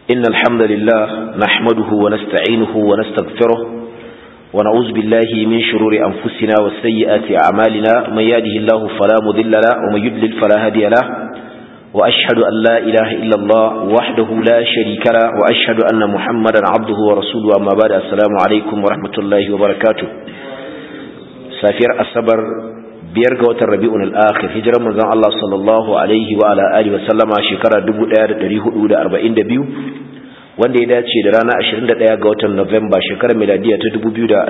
إن الحمد لله نحمده ونستعينه ونستغفره ونعوذ بالله من شرور أنفسنا والسيئات أعمالنا من يهده الله فلا مضل له ومن يضلل فلا هادي له وأشهد أن لا إله إلا الله وحده لا شريك له وأشهد أن محمدا عبده ورسوله أما بعد السلام عليكم ورحمة الله وبركاته سافر الصبر biyar ga watan rabi'un al-akhir hijirar manzon Allah sallallahu alaihi wa ala alihi wa sallama shekara 1442 wanda ya dace da rana 21 ga watan November shekarar miladiya ta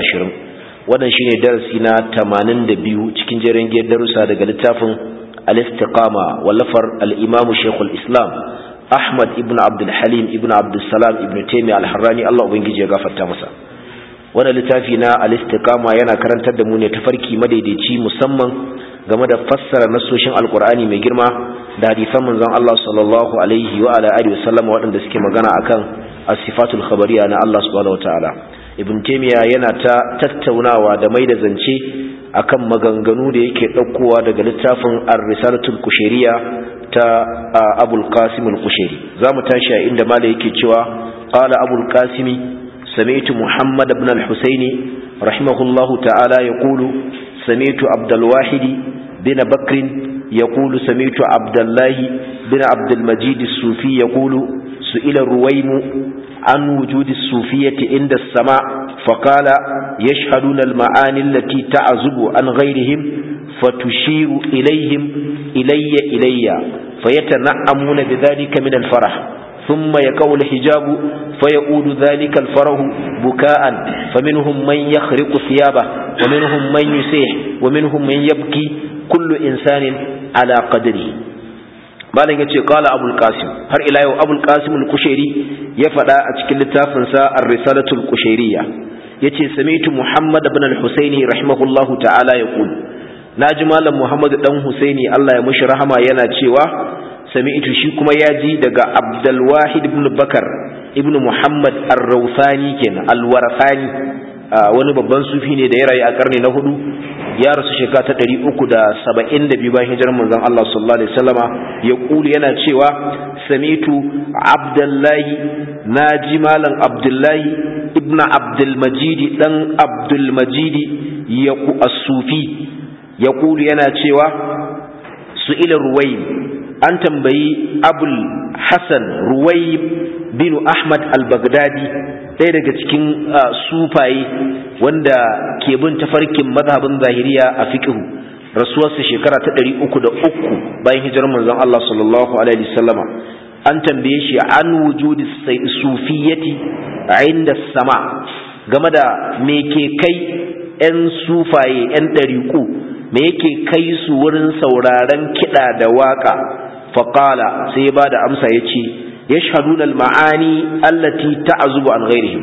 2020 wannan shine darasi na 82 cikin jerin giyar darussa daga littafin al-istiqama wallafar al-imam Sheikhul Islam Ahmad ibn Abdul Halim ibn Abdul Salam ibn Taymiyyah al-Harrani Allah ubangiji ya gafarta masa wannan littafi na al-istiqama yana karantar da mu ne tafarki madaidaici musamman game da fassara nasoshin alkur'ani mai girma da hadisan manzon Allah sallallahu alaihi wa ala alihi wasallam waɗanda suke magana akan as-sifatul khabariya na Allah subhanahu wataala ibn taymiya yana ta tattaunawa da mai da zance akan maganganu da yake ɗaukowa daga littafin ar-risalatul kushairiya ta abul qasim al-kushairi zamu tashi a inda malai yake cewa qala abul qasimi سمعت محمد بن الحسين رحمه الله تعالى يقول سمعت عبد الواحد بن بكر يقول سمعت عبد الله بن عبد المجيد الصوفي يقول سئل الرويم عن وجود الصوفية عند السماء فقال يشهدون المعاني التي تعزب عن غيرهم فتشير إليهم إلي إلي فيتنعمون بذلك من الفرح ثم يقع الحجاب فيؤول ذلك الفرح بكاء فمنهم من يخرق ثيابه ومنهم من يسيح ومنهم من يبكي كل إنسان على قدره malam yace qala abul qasim har ila yau abul qasim al-kushairi ya fada a cikin littafin sa ar-risalatu al-kushairiyya yace sami'tu muhammad ibn al-husaini rahimahullahu ta'ala yaqul naji malam muhammad dan husaini Allah ya mushi rahama yana cewa sami'tu shi kuma ya ji daga Abdulwahid ibn Bakar ibn Muhammad Ar-Rawsani kenan Al-Warasani wani babban sufi ne da ya rayu a karni na hudu ya rasu shekara ta 372 bayan hijirar manzon Allah sallallahu alaihi wasallama ya kuli yana cewa sami'tu Abdullahi naji malam Abdullahi ibn Abdul Majid dan Abdul Majid ya ku as-sufi ya kuli yana cewa su'ila ruwayb an tambayi abul hassan ruwai bin ahmad al-baghdadi ɗaya daga cikin sufaye wanda ke bin tafarkin mazhabin zahiriya a fiqhu rasuwarsa shekara ta ɗari uku da uku bayan hijirar manzon Allah sallallahu alaihi wasallama an tambaye shi an wujudi sufiyyati inda sama game da me ke kai 'yan sufaye 'yan ɗariƙu me yake kai su wurin sauraron kiɗa da waƙa faƙala sai ya ba da amsa ya ce ya shahadun al-ma'ani allati ta'azubu an ghairihim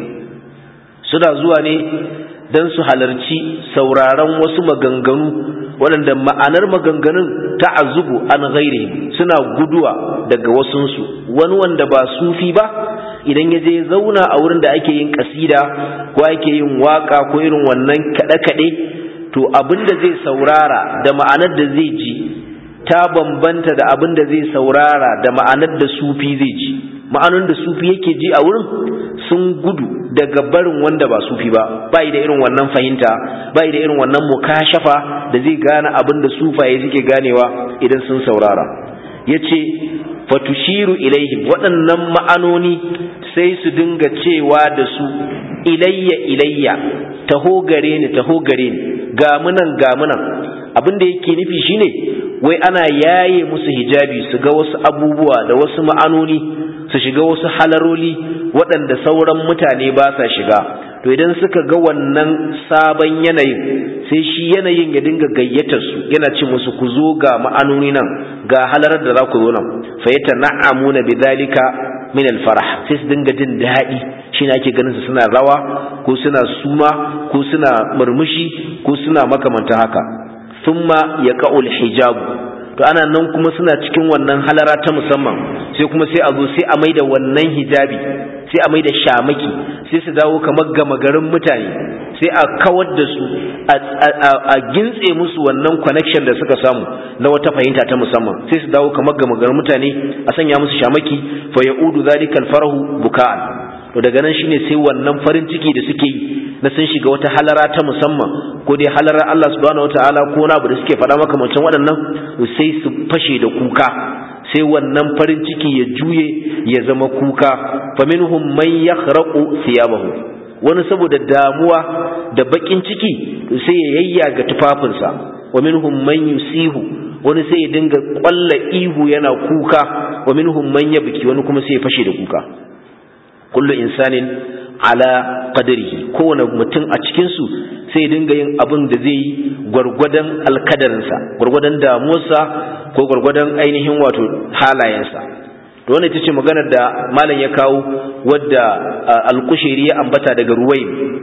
suna zuwa ne don su halarci sauraron wasu maganganu waɗanda ma'anar maganganun ta'azubu an ghairihim suna guduwa daga wasunsu wani wanda ba sufi ba idan ya je zauna a wurin da ake yin kasida ko ake yin waka ko irin wannan kaɗe-kaɗe to abin da zai saurara da ma'anar da zai ji ta bambanta da abin da zai saurara da ma'anar da sufi zai ji ma'anar da sufi yake ji a wurin sun gudu daga barin wanda ba sufi ba bai da irin wannan fahimta bai da irin wannan mukashafa da zai gane abin da sufaye suke ganewa idan sun saurara yace fatushiru ilaihim waɗannan ma'anoni sai su dinga cewa da su ilayya ilayya taho gare ni taho gare ni gamunan gamunan abin da yake nufi shine wai ana yaye musu hijabi su ga wasu abubuwa da wasu ma'anoni su shiga wasu halaroli waɗanda sauran mutane ba sa shiga to idan suka ga wannan sabon yanayin sai shi yanayin ya dinga gayyatar su yana ce musu ku zo ga ma'anoni nan ga halarar da za ku zo nan fa yata na'amuna bidhalika min alfarah sai su dinga jin daɗi shine ake ganin su suna rawa ko suna suma ko suna murmushi ko suna makamanta haka thumma yaqa'ul hijab to ana nan kuma suna cikin wannan halara ta musamman sai kuma sai a zo sai a maida wannan hijabi sai a maida shamaki sai su dawo kamar gama garin mutane sai sai a kawar da su a gintse musu wannan connection da suka samu na wata fahimta ta musamman sai su dawo kamar ga maganar mutane a sanya musu shamaki fa ya'udu zalikal farahu buka'an to daga nan shine sai wannan farin ciki da suke yi na sun shiga wata halara ta musamman ko dai halarar Allah subhanahu wataala ko wani abu da suke faɗa makamancin waɗannan sai su fashe da kuka sai wannan farin ciki ya juye ya zama kuka faminhum man yakhraqu thiyabahu wani saboda damuwa da bakin ciki sai ya yayyaga tufafinsa wa minhum man yusihu wani sai ya dinga kwalla ihu yana kuka wa minhum man yabki wani kuma sai ya fashe da kuka kullu insanin ala qadarihi kowane mutum a cikin su sai dinga yin abin da zai yi gwargwadon alkadarinsa gwargwadon damuwarsa ko gwargwadon ainihin wato halayensa to wannan ita ce maganar da malam ya kawo wadda alkushiri ya ambata daga ruwai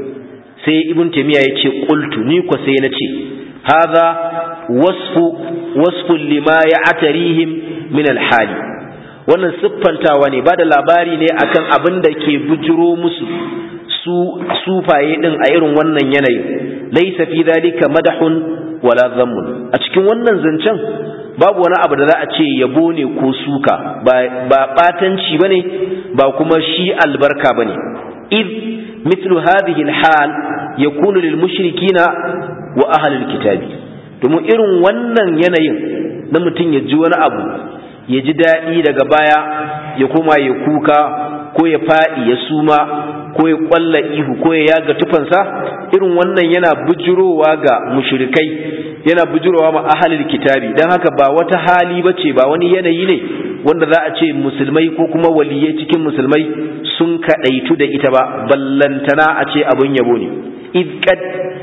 sai ibn taymiya ya ce qultu ni ko sai na ce hadha wasfu wasfu lima ya'tarihim min alhali wannan siffantawa ne ba da labari ne akan abin da ke bujiro musu su sufaye din a irin wannan yanayi laisa fi zalika madahun wala zammun a cikin wannan zancen babu wani abu da za a ce yabo ne ko suka ba batanci bane ba kuma shi albarka bane id mithlu hadhihi alhal yakunu lil mushrikina wa ahli alkitabi domin irin wannan yanayin na mutum ya ji wani abu ya ji daɗi daga baya ya koma ya kuka ko ya faɗi ya suma ko ya ƙwalla ihu ko ya yaga tufansa irin wannan yana bujurowa ga mushrikai yana bujurowa ma ahalil kitabi don haka ba wata hali ba ce ba wani yanayi ne wanda za a ce musulmai ko kuma waliyai cikin musulmai sun kaɗaitu da ita ba ballantana a ce abin yabo ne إذ قد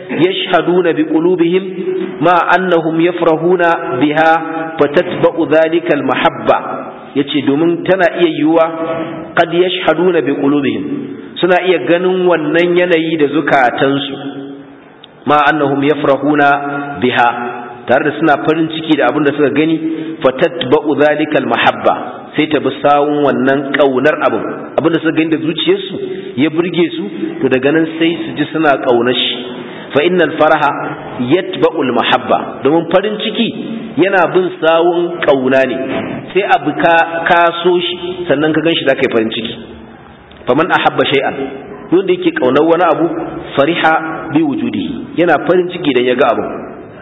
يشهدون بقلوبهم ما أنهم يفرحون بها فتتبع ذلك المحبة yace domin tana iya yiwuwa qad yashhaduna bi qulubihim suna iya ganin wannan yanayi da zukatansu ma annahum yafrahuna biha tare da suna farin ciki da abin da suka gani fatatba'u zalikal mahabba sai ta bi sawun wannan kaunar abin abin da suka gani da zuciyarsu ya burge su to daga nan sai su ji suna kaunar shi fa innal faraha yatba'ul mahabba domin farin ciki yana bin sawun kauna ne sai abu ka kaso shi sannan ka ganshi zaka yi farin ciki faman ahabba shay'an wanda yake kaunar wani abu fariha bi wujudihi yana farin ciki dan ya ga abu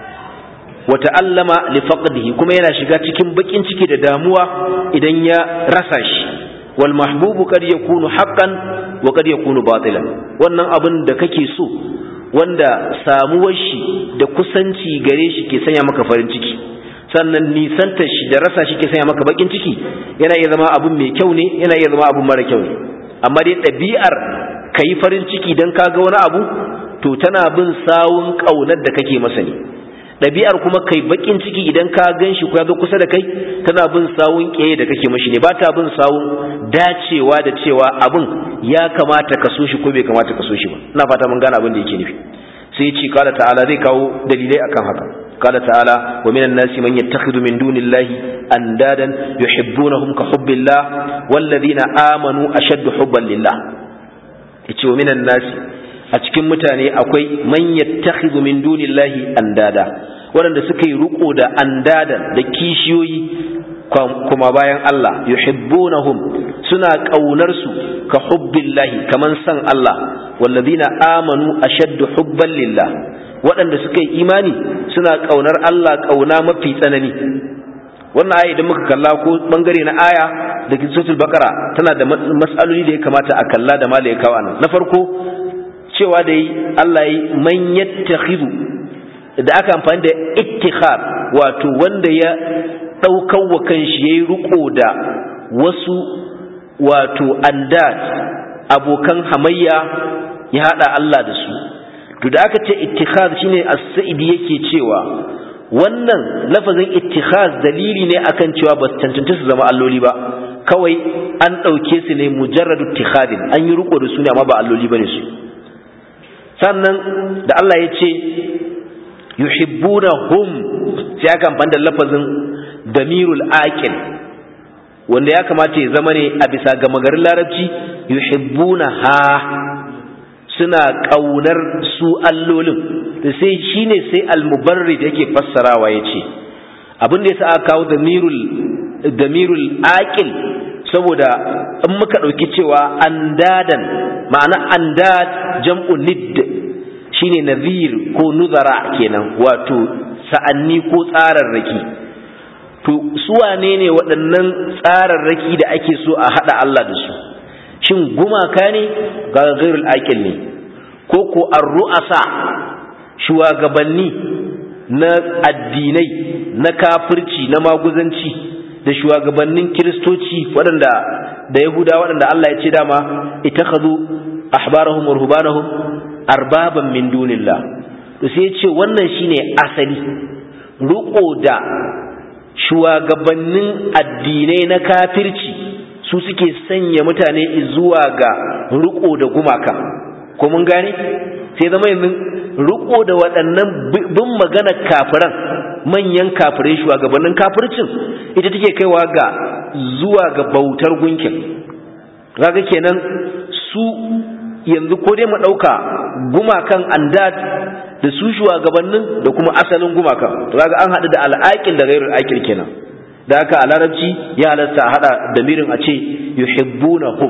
wa ta'allama li faqdihi kuma yana shiga cikin bakin ciki da damuwa idan ya rasa shi wal mahbubu kad yakunu haqqan wa kad yakunu batilan wannan abin da kake so wanda samuwar shi da kusanci gare shi ke sanya maka farin ciki sannan nisantar shi da rasa shi ke sanya maka bakin ciki yana iya zama abin mai kyau ne yana iya zama abin mara kyau ne amma dai ɗabi'ar ka yi farin ciki don ka ga wani abu to tana bin sawun ƙaunar da kake masa ne ɗabi'ar kuma kai bakin ciki idan ka gan shi ko ya zo kusa da kai tana bin sawun ƙeye da kake mashi ne ba ta bin sawun dacewa da cewa abin ya kamata ka so shi ko bai kamata ka so shi ba ina fata mun gane abin da yake nufi sai ce kala ta'ala zai kawo dalilai akan haka kala ta'ala wa minan nasi man yattakhidhu min dunillahi andadan yuhibbunahum ka hubbillah walladhina amanu ashaddu hubban lillah yace wa minan nasi a cikin mutane akwai man yattakhidhu min dunillahi andada waɗanda suka yi riko da andada da kishiyoyi kuma bayan Allah yuhibbunahum suna kaunar su ka hubbillahi kaman san Allah wallazina amanu ashaddu hubban lillah waɗanda suka yi imani suna kaunar Allah kauna mafi tsanani wannan aya idan muka kalla ko bangare na aya da suratul baqara tana da mas'aloli da ya kamata a kalla da malai kawo nan na farko cewa da yi Allah yi man yattakhidhu da aka amfani da ittikhar wato wanda ya daukar wa kanshi yayi riko da wasu wato andat abokan hamayya ya hada Allah da su to da aka ce ittikhaz shine as-sa'idi yake cewa wannan lafazin ittikhaz dalili ne akan cewa ba su cancanta su zama alloli ba kawai an ɗauke su ne mujarradu ittikhadin an yi riko da su ne amma ba alloli bane su sannan da Allah ya ce yuhibbuna hum sai aka amfani da lafazin damirul aqil wanda ya kamata ya zama ne a bisa ga magarin larabci yuhibbuna ha suna ƙaunar su allolin da sai shine sai al-mubarrid yake fassarawa yace abin da yasa aka kawo damirul damirul aqil saboda in muka dauki cewa andadan ma'ana andad jam'u nidd shine nadhir ko nuzara kenan wato sa'anni ko tsararraki to su wane ne waɗannan tsararraki da ake so a haɗa Allah da su shin gumaka ne ga gairul aqil ne ko ko ar-ru'asa shugabanni na addinai na kafirci na maguzanci da shugabannin kiristoci waɗanda da yahuda waɗanda Allah ya ce dama itakhadhu ahbarahum wa ruhbanahum arbaban min dunillah to sai ya ce wannan shine asali ruko da shugabannin addinai na kafirci su suke sanya mutane zuwa ga riko da gumaka ko mun gane sai zama yanzu riko da waɗannan bin magana kafiran manyan kafirai shugabannin kafircin ita take kaiwa ga zuwa ga bautar gunkin kaga kenan su yanzu ko dai mu ɗauka gumakan andad da su shugabannin da kuma asalin gumakan to kaga an haɗu da al'aƙil da gairul aƙil kenan da haka a larabci ya halatta a haɗa damirin a ce yuhibbunahum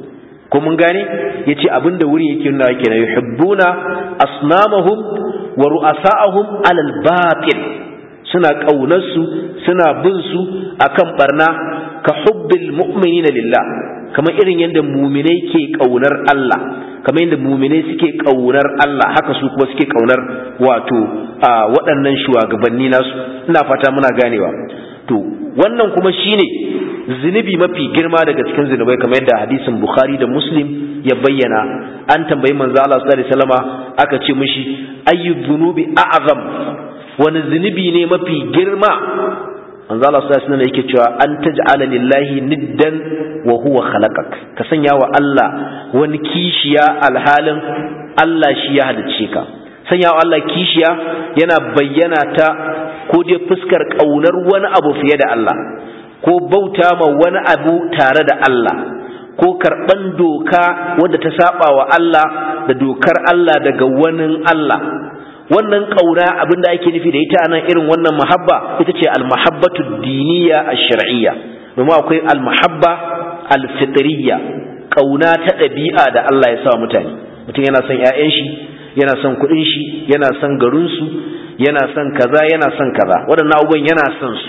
ko mun gane yace abinda wuri yake nuna kenan yuhibbuna asnamahum wa ru'asa'ahum alal batil suna kaunar su suna bin su akan barna ka hubbil mu'minina lillah kamar irin yadda muminai ke kaunar Allah kamar yadda muminai suke kaunar Allah haka su kuma suke kaunar wato waɗannan shugabanni nasu ina fata muna ganewa to wannan kuma shine zunubi mafi girma daga cikin zunubai kamar yadda hadisin Bukhari da Muslim ya bayyana an tambayi manzo Allah sallallahu alaihi wasallama aka ce mishi ayyu dhunubi a'zam wani zunubi ne mafi girma manzo Allah sallallahu alaihi wasallam yake cewa an taj'ala lillahi niddan wa huwa khalaqak ka sanya wa Allah wani kishiya alhalin Allah shi ya halicce ka sanya wa Allah kishiya yana bayyana ta ko dai fuskar kaunar wani abu fiye da Allah ko bauta ma wani abu tare da Allah ko karban doka wadda ta saba wa Allah da dokar Allah daga wani Allah wannan kauna abinda ake nufi da ita nan irin wannan mahabba ita ce almahabbatu diniya ash-shar'iyya domin akwai almahabba alfitriyya kauna ta ɗabi'a da Allah ya sa mutane mutum yana son ƴaƴan shi yana son kuɗin shi yana son garin su yana son kaza yana son kaza waɗannan abubuwan yana son su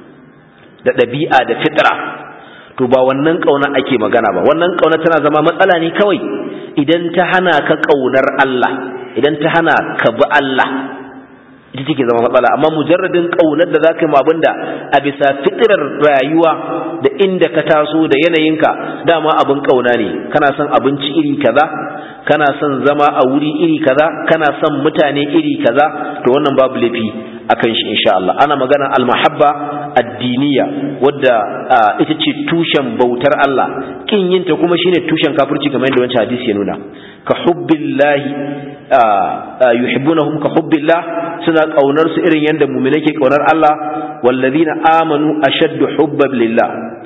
da ɗabi'a da fitra to ba wannan kauna ake magana ba wannan kauna tana zama matsala ne kawai idan ta hana ka kaunar Allah idan ta hana ka bi Allah ita take zama matsala amma mujarradin kaunar da zaka yi ma abinda a bisa fitirar rayuwa da inda ka taso da yanayinka dama abin kauna ne kana son abinci iri kaza kana son zama a wuri iri kaza kana son mutane iri kaza to wannan babu laifi akan shi insha Allah ana magana almahabba addiniya wadda ita ce tushen bautar Allah kin yinta kuma shine tushen kafirci kamar yadda wancan hadisi ya nuna ka hubbillahi yuhibbunahum ka hubbillah suna kaunar su irin yadda mu'mina ke kaunar Allah wallazina amanu ashaddu hubban lillah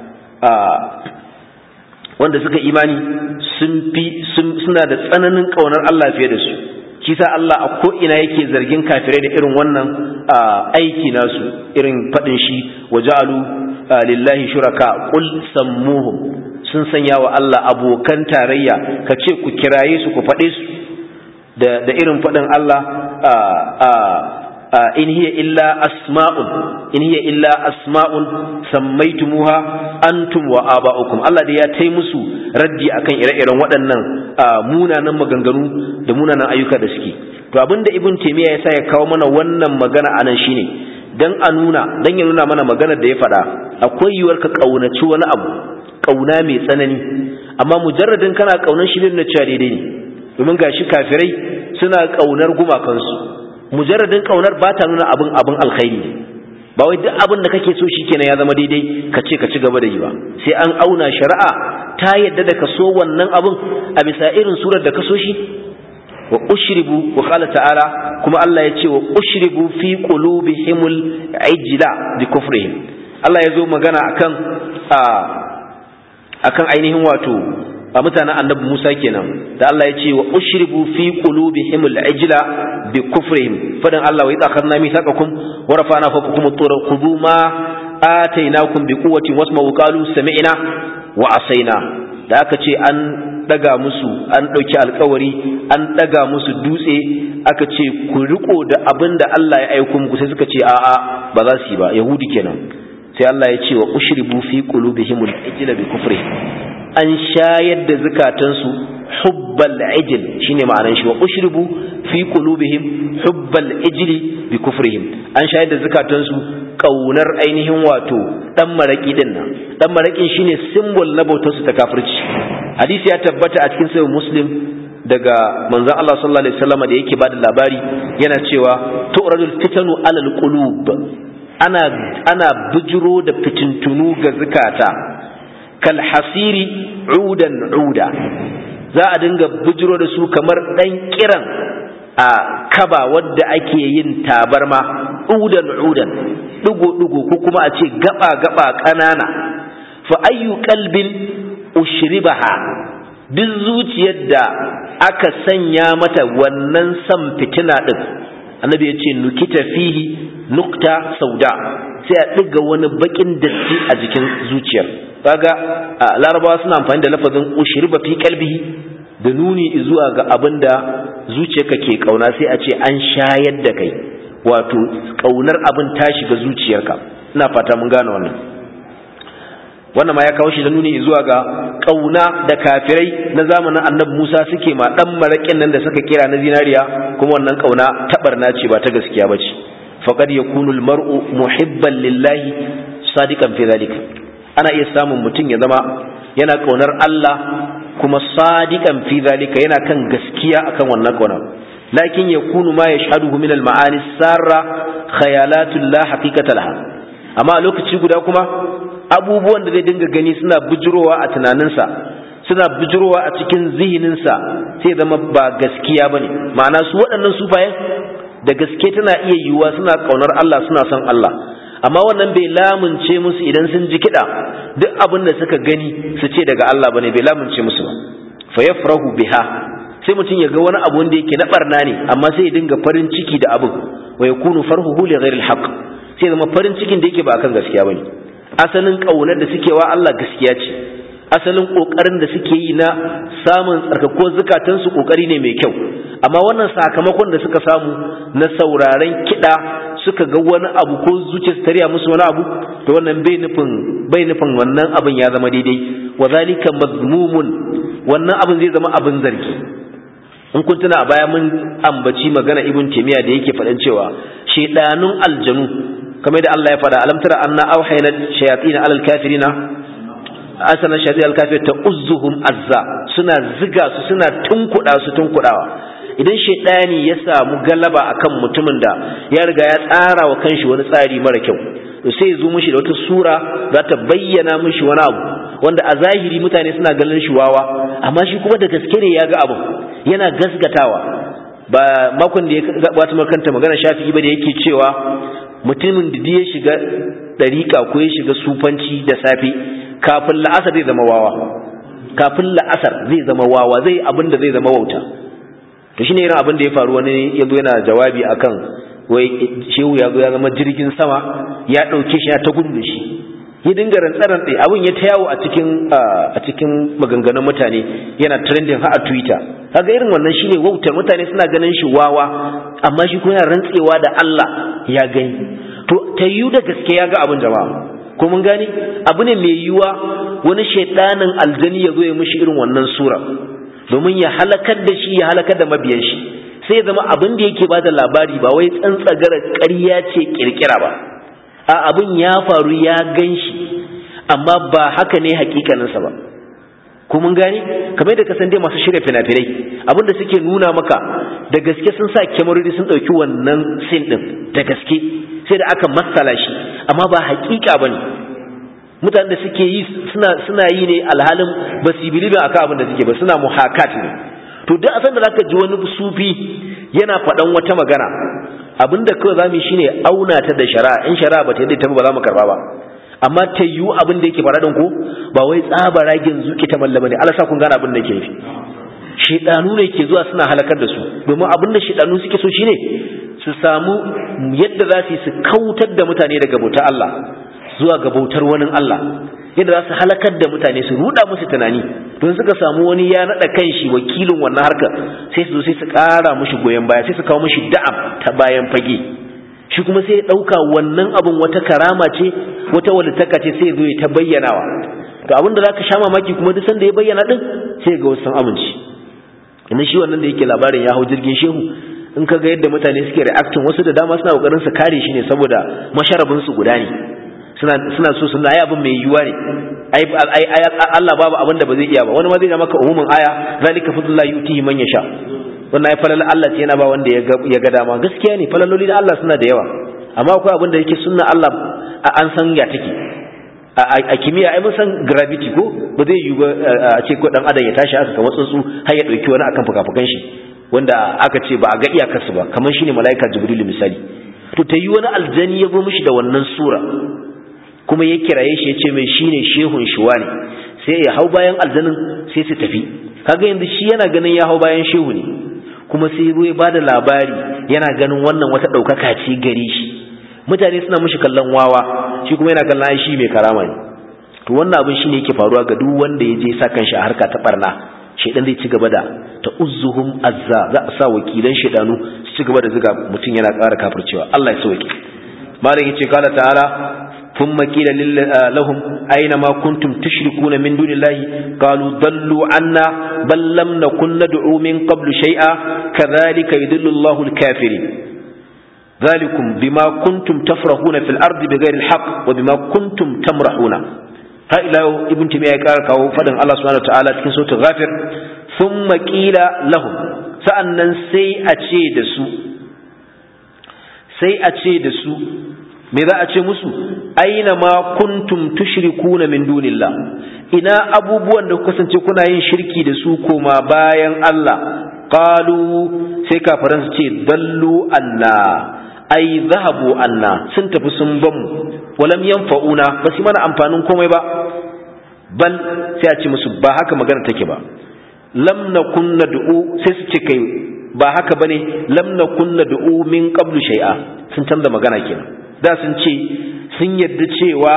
wanda suka imani sun fi suna da tsananin kaunar Allah fiye da su shi sa Allah a ko ina yake zargin kafirai da irin wannan aiki nasu irin fadin shi waja'alu lillahi shuraka qul sammuhum sun sanya wa Allah abokan tarayya ka ce ku kiraye su ku faɗe su da irin faɗin Allah in hiya illa asma'un in hiya illa asma'un sammaitumuha antum wa aba'ukum Allah da ya tai musu raddi akan ire-iren waɗannan munanan maganganu da munanan ayyuka da suke to abinda ibn taymiya yasa ya kawo mana wannan magana anan shine dan a nuna dan ya nuna mana maganar da ya faɗa akwai yiwuwar ka kaunaci wani abu kauna mai tsanani amma mujarradin kana kaunar shi na cewa daidai ne domin gashi kafirai suna kaunar gumakansu mujarradin kaunar ba ta nuna abin abin alkhairi ne ba wai duk abin da kake so shikenan ya zama daidai ka ce ka ci gaba da yi ba sai an auna shari'a ta yadda da ka so wannan abin a bisa irin surar da ka so shi wa ushribu wa qala ta'ala kuma Allah ya ce wa ushribu fi qulubihimul ijla bi kufrihim Allah ya zo magana akan akan ainihin wato a mutanen annabi Musa kenan da Allah ya ce wa ushribu fi qulubihim al-ijla bi kufrihim fadan Allah wa idza akhadna mithaqakum wa rafa'na fawqakum at-tura khudhu ma atainakum bi quwwatin wasma'u qalu sami'na wa asaina da aka ce an daga musu an dauki alkawari an daga musu dutse aka ce ku riko da abin da Allah ya aiko muku sai suka ce a'a ba za su yi ba yahudi kenan sai Allah ya ce wa ushribu fi qulubihim al-ijla bi kufrihim an shayar da zukatansu hubbal ijil shine ma'anar shi wa ushribu fi qulubihim hubbal ijli bi kufrihim an shayar da zukatansu kaunar ainihin wato dan maraki din nan dan marakin shine symbol na bautar su ta kafirci hadisi ya tabbata a cikin sahih muslim daga manzon Allah sallallahu alaihi wasallam da yake bada labari yana cewa tu'radul fitanu alal qulub ana ana bijiro da fitintunu ga zukata kalhasiri udan uda za a dinga bujiro da su kamar ɗan kiran a kaba wadda ake yin tabarma udan udan ɗigo-ɗigo ko kuma a ce gaba-gaba ƙanana fa ayyu kalbin ushribaha duk zuciyar da aka sanya mata wannan san fitina ɗin annabi ya ce nukita fihi nukta sauda sai a ɗiga wani baƙin datti a jikin zuciyar kaga larabawa suna amfani da lafazin ushriba fi qalbihi da nuni zuwa ga abinda zuciyarka ke kauna sai a ce an shayar da kai wato kaunar abin ta shiga zuciyarka ina fata mun gane wannan wannan ma ya kawo shi da nuni zuwa ga kauna da kafirai na zamanin annabi Musa suke ma dan marakin nan da suka kira na zinariya kuma wannan kauna tabarna ce ba ta gaskiya bace faqad yakunu al-mar'u muhibban lillahi sadiqan fi dhalika ana iya samun mutum ya zama yana kaunar Allah kuma sadiqan fi zalika yana kan gaskiya akan wannan kaunar lakin yakunu ma yashhaduhu min al-ma'ani sarra khayalatu la haqiqata laha amma a lokaci guda kuma abubuwan da zai dinga gani suna bujurowa a tunaninsa suna bujurowa a cikin zihininsa sai zama ba gaskiya bane ma'ana su waɗannan sufayen da gaske tana iya yiwuwa suna kaunar Allah suna son Allah amma wannan bai lamunce musu idan sun ji kiɗa duk abin da suka gani su ce daga Allah bane bai lamunce musu ba fa yafrahu biha sai mutum ya ga wani abu wanda yake na barna ne amma sai ya dinga farin ciki da abin wa yakunu farhuhu li ghairi alhaq sai zama farin cikin da yake ba akan gaskiya bane asalin kaunar da suke wa Allah gaskiya ce asalin kokarin da suke yi na samun tsarkako zukatansu kokari ne mai kyau amma wannan sakamakon da suka samu na sauraren kiɗa suka ga wani abu ko zuciyarsu tariya musu wani abu to wannan bai nufin bai nufin wannan abin ya zama daidai wa zalika mazmumun wannan abin zai zama abin zargi in kun tuna a baya mun ambaci magana ibn taymiya da yake faɗan cewa shedanun aljanu kamar da Allah ya faɗa alam tara anna awhayna shayatin alal kafirina asana shayatin al kafir ta uzzuhum azza suna ziga su suna tunkuda su tunkudawa idan shaidani ya samu galaba akan mutumin da ya riga ya tsara wa kanshi wani tsari mara kyau to sai ya zo mishi da wata sura za ta bayyana mishi wani abu wanda a zahiri mutane suna ganin shi wawa amma shi kuma da gaske ne ya ga abu yana gasgatawa ba makon da ya gabata makanta magana shafi'i ba da yake cewa mutumin da ya shiga dariƙa ko ya shiga sufanci da safe kafin la'asar zai zama wawa kafin la'asar zai zama wawa zai abin da zai zama wauta to shine irin abin da ya faru wani ya zo yana jawabi akan wai shehu ya zo ya zama jirgin sama ya ɗauke shi ya ta gudu da shi ya dinga rantsaran ɗaya abin ya ta yawo a cikin a cikin maganganun mutane yana trending har a twitter kaga irin wannan shine wautar mutane suna ganin shi wawa amma shi kuma yana rantsewa da Allah ya gani to ta yiwu da gaske ya ga abin jama'a ko mun gani abu ne mai yiwuwa wani shaidanin aljani ya zo ya mishi irin wannan sura domin ya halakar da shi ya halakar da mabiyan shi sai zama abin da yake bada labari ba wai tsantsagara ƙarya ce kirkira ba a abin ya faru ya gan shi amma ba haka ne hakikaninsa ba ko mun gane kamar da ka san dai masu shirya fina-finai abin da suke nuna maka da gaske sun sa kyamarori sun ɗauki wannan sin ɗin da gaske sai da aka matsala shi amma ba hakika ba ne mutanen da suke yi suna suna yi ne alhalin ba su bilibin akan abin da suke ba suna muhakat ne to duk asan da zaka ji wani sufi yana faɗan wata magana abin da kawai zamu shine auna ta da shari'a in shari'a ba ta yadda ta ba za mu karba ba amma ta yiwu abin da yake fara din ko ba wai tsaba ragin zuki ta mallama ne Allah sa kun gane abin da yake nufi shedanu ne ke zuwa suna halakar da su domin abin da shedanu suke so shine su samu yadda za su yi su kautar da mutane daga bautar Allah zuwa ga bautar wani Allah yadda za su halakar da mutane su ruda musu tunani don suka samu wani ya naɗa kan shi wakilin wannan harkar sai su zo sai su ƙara mushi goyon baya sai su kawo mushi da'am ta bayan fage shi kuma sai ya ɗauka wannan abun wata karama ce wata walittaka ce sai ya zo ya ta bayyanawa to abin da za ka sha mamaki kuma duk sanda ya bayyana ɗin sai ga wasu sun amince inda shi wannan da yake labarin ya hau jirgin shehu in ka ga yadda mutane suke reacting wasu da dama suna kokarin su kare shi ne saboda masharabin su guda ne suna so suna ai abin mai yiwuwa ne ai Allah babu abin da ba zai iya ba wani ma zai ga maka umumin aya zalika fadlullahi yutihi man yasha wannan ai falal Allah ce yana ba wanda ya ga dama gaskiya ne falaloli da Allah suna da yawa amma akwai abin da yake sunna Allah an san ya take a kimiyya ai mun san gravity ko ba zai yiwu ba a ce ko dan adam ya tashi haka kamar tsuntsu har ya dauki wani akan fukafukan shi wanda aka ce ba a ga iyakarsu ba kamar shine malaika jibrilu misali to ta yi wani aljani ya zo mishi da wannan sura kuma ya kiraye shi ya ce mai shine shehun shuwa ne sai ya hau bayan aljanin sai su tafi kaga yanzu shi yana ganin ya hau bayan shehu ne kuma sai ya ba da labari yana ganin wannan wata ɗaukaka ce gare shi mutane suna mishi kallon wawa shi kuma yana kallon shi mai karama ne to wannan abin shine yake faruwa ga duk wanda ya je sa kanshi a harka ta barna shedan zai ci gaba da ta uzzuhum azza za a sa wakilan shedanu su ci gaba da zuga mutum yana ƙara kafircewa Allah ya sauke malam yace kala ta'ala ثم قيل لهم أينما كنتم تشركون من دون الله قالوا ضلوا عنا بل لم نكن ندعو من قبل شيئا كذلك يدل الله الكافرين ذلكم بما كنتم تفرحون في الأرض بغير الحق وبما كنتم تمرحون ها إلى ابن تيمية قال كاو فدن الله سبحانه وتعالى في سورة الغافر ثم قيل لهم سأنن سي أتشي دسو سي أتشي دسو me za a ce musu aina ma kuntum tushrikuna min dunillah ina abubuwan da kasance kuna yin shirki da su koma bayan Allah qalu sai kafiran su ce dallu anna ai zahabu anna sun tafi sun ban mu walam yanfa'una ba su mana amfanin komai ba bal sai a ce musu ba haka magana take ba lam nakun nad'u sai su ce kai ba haka bane lam nakun nad'u min qablu shay'a sun canza magana kenan da sun ce sun yarda cewa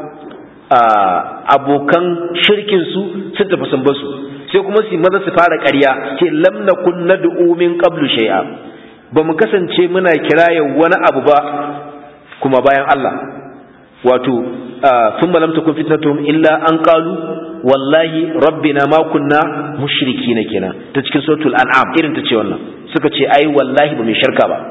abokan shirkinsu sun tafi sun basu sai kuma su maza su fara ƙarya ce lam nakun nad'u min qablu shay'a ba mu kasance muna kiraya wani abu ba kuma bayan Allah wato sun lam takun fitnatuhum illa an qalu wallahi rabbina ma kunna mushrikina kenan ta cikin suratul an'am irin ta ce wannan suka ce ai wallahi ba mu shirka ba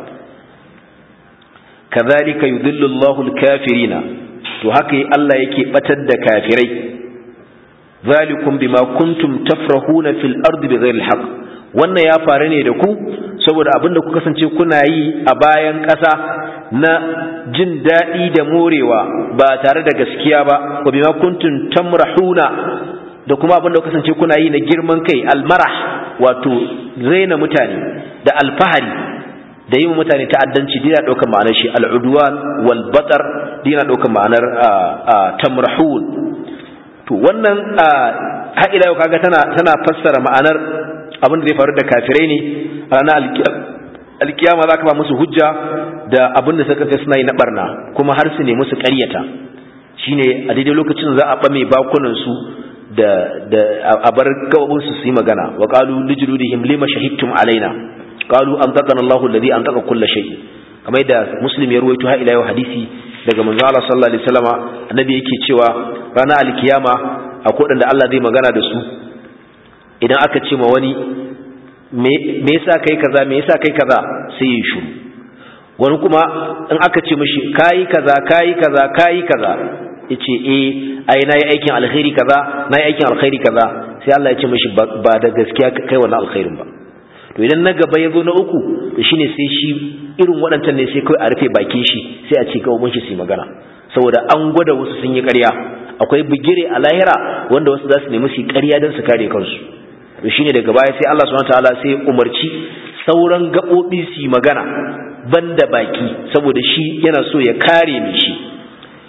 kazalika yudhillu Allahu al-kafirina to haka Allah yake batar da kafirai zalikum bima kuntum tafrahuna fil ardi bighairi al wannan ya faru ne da ku saboda abinda ku kasance kuna yi a bayan ƙasa na jin daɗi da morewa ba tare da gaskiya ba wa bima kuntum tamrahuna da kuma abinda ku kasance kuna yi na girman kai almarah wato zaina mutane da alfahari da yi mutane ta'addanci dina ɗaukar ma'anar shi al'udwan wal batar dina ɗaukar ma'anar tamrahun to wannan har ila yau kaga tana tana fassara ma'anar abin da zai faru da kafirai ne a ranar alkiyama za ka ba musu hujja da abin da suka kai suna yi na barna kuma har su ne musu ƙaryata shine a daidai lokacin za a ɓame bakunan su da da a bar gababun su su yi magana wa qalu lijludihim lima shahidtum alaina qalu antaqana Allahu alladhi antaqa kull shay kamar da muslim ya ruwaito har ila yau hadisi daga manzo Allah sallallahu alaihi wasallama annabi yake cewa ranar alkiyama akwai wadanda Allah zai magana da su idan aka ce ma wani me yasa kai kaza me yasa kai kaza sai ya shiru wani kuma in aka ce mishi kai kaza kai kaza kai kaza yace eh ai nayi aikin alkhairi kaza nayi aikin alkhairi kaza sai Allah ya ce mishi ba da gaskiya kai wannan alkhairin ba to idan na gaba ya zo na uku to shine sai shi irin waɗancan ne sai kawai a rufe bakin shi sai a ce gaban shi su magana saboda an gwada wasu sun yi ƙarya akwai bigire a lahira wanda wasu za su nemi su yi ƙarya don su kare kansu to shine daga baya sai Allah subhanahu wataala sai ya umarci sauran gaɓoɓi su yi magana banda baki saboda shi yana so ya kare mai shi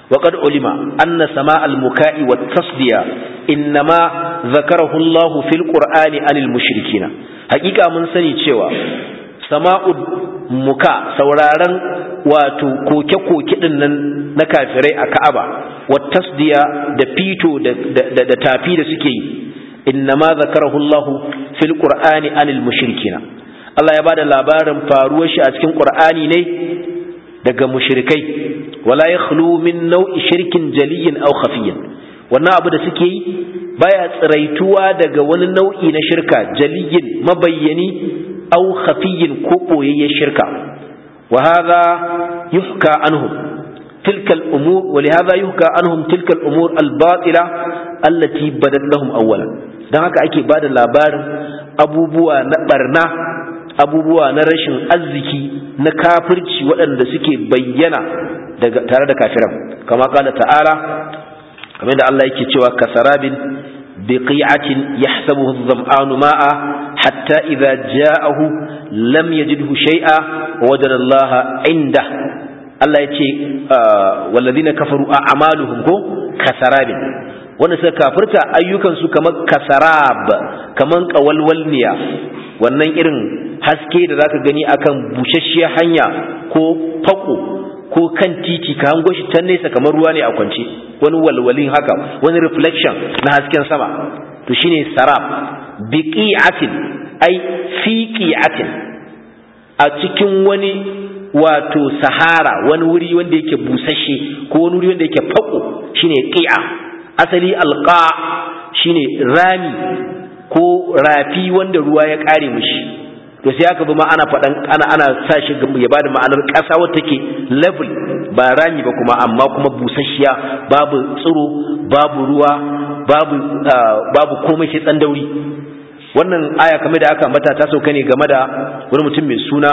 وقد علم أن سماع المكاء والتصدية إنما ذكره الله في القرآن عن المشركين حقيقة من سني cewa sama'u muka sauraron wato koke-koke din nan na kafirai a Ka'aba wa tasdiya da fito da tafi da suke yi innama zakarahu Allahu fil qur'ani anil mushrikina Allah ya bada labarin faruwar shi a cikin qur'ani ne daga mushrikai wala yakhlu min nau'i shirkin jaliyin aw khafiyyin wannan abu da suke yi baya tsiraituwa daga wani nau'i na shirka jaliyin mabayyani aw khafiyyin ko boyayyen shirka wa hadha yuhka anhum tilka al-umur wa li hadha yuhka anhum tilka al-umur al-batila allati badat lahum awwalan dan haka ake bada labarin abubuwa na barna abubuwa na rashin arziki na kafirci waɗanda suke bayyana tare da kafiran kama kala ta'ala kamar da Allah yake cewa kasarabin biqi'atin yahsabuhu adh-dhama'anu ma'a hatta idza ja'ahu lam yajidhu shay'a wa wajada Allah 'inda Allah yace walladhina kafaru a'maluhum ko kasarabin wanda suka kafirta ayyukan su kamar kasarab kaman qawalwalniya wannan irin haske da zaka gani akan bushashshiyar hanya ko fako ko kan titi ka hango shi can nesa kamar ruwa ne a kwance wani walwalin haka wani reflection na hasken sama to shine sarab biqi'atin ai fiqi'atin a cikin wani wato sahara wani wuri wanda yake busasshe ko wani wuri wanda yake fako shine qi'a asali alqa shine rami ko rafi wanda ruwa ya kare mishi to sai aka bi ma ana faɗan ana ana sa shi ya bada ma'anar ƙasa wata take level ba rami ba kuma amma kuma busasshiya babu tsiro babu ruwa babu babu komai sai tsan dauri wannan aya kamar da aka ambata ta sauka ne game da wani mutum mai suna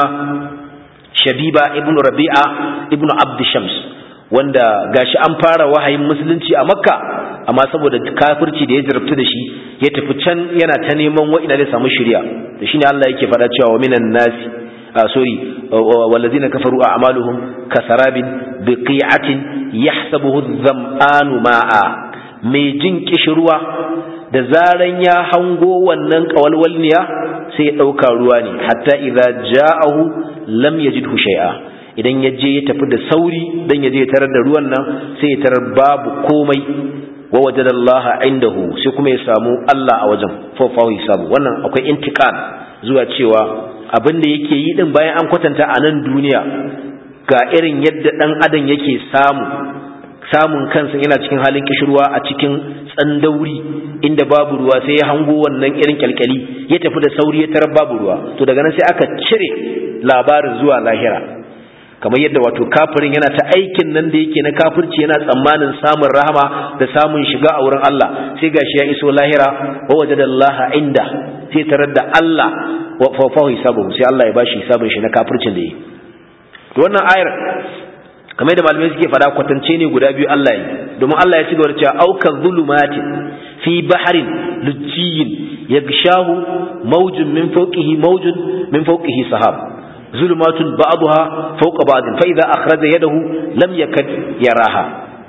Shabiba ibnu Rabi'a ibnu Abd Shams wanda gashi an fara wahayin musulunci a Makka amma saboda kafirci da ya jarabtu da shi ya tafi can yana ta neman wa'ina zai samu shirya da shine Allah yake faɗa cewa wa minan nasi sorry wallazina kafaru a'maluhum kasarabin biqi'atin yahsabuhu adh-dham'anu ma'a mai jin kishirwa da zaran ya hango wannan kawalwalniya sai ya ɗauka ruwa ne hatta idza ja'ahu lam yajidhu shay'a idan ya je ya tafi da sauri dan ya je ya tarar da ruwan nan sai ya tarar babu komai wa wajada Allah indahu sai kuma ya samu Allah a wajen fa hisabu wannan akwai intiqal zuwa cewa abin da yake yi din bayan an kwatanta a nan duniya ga irin yadda dan adam yake samu samun kansa yana cikin halin kishirwa a cikin tsandauri inda babu ruwa sai ya hango wannan irin kyalkyali ya tafi da sauri ya tarar babu ruwa to daga nan sai aka cire labarin zuwa lahira kamar yadda wato kafirin yana ta aikin nan da yake na kafirci yana tsammanin samun rahama da samun shiga a wurin Allah sai gashi ya iso lahira wa wajadallaha inda sai tarar da Allah wa fa hisabu sai Allah ya bashi hisabin shi na kafircin da yi to wannan ayar kamar da malamai suke fada kwatance ne guda biyu Allah yi domin Allah ya ci gaba da cewa auka zulumatin fi baharin lujjiyin yagshahu mawjun min fawqihi mawjun min fawqihi sahab zulumatun ba'daha fawqa ba'd fa idza akhraja yadahu lam yakad yaraha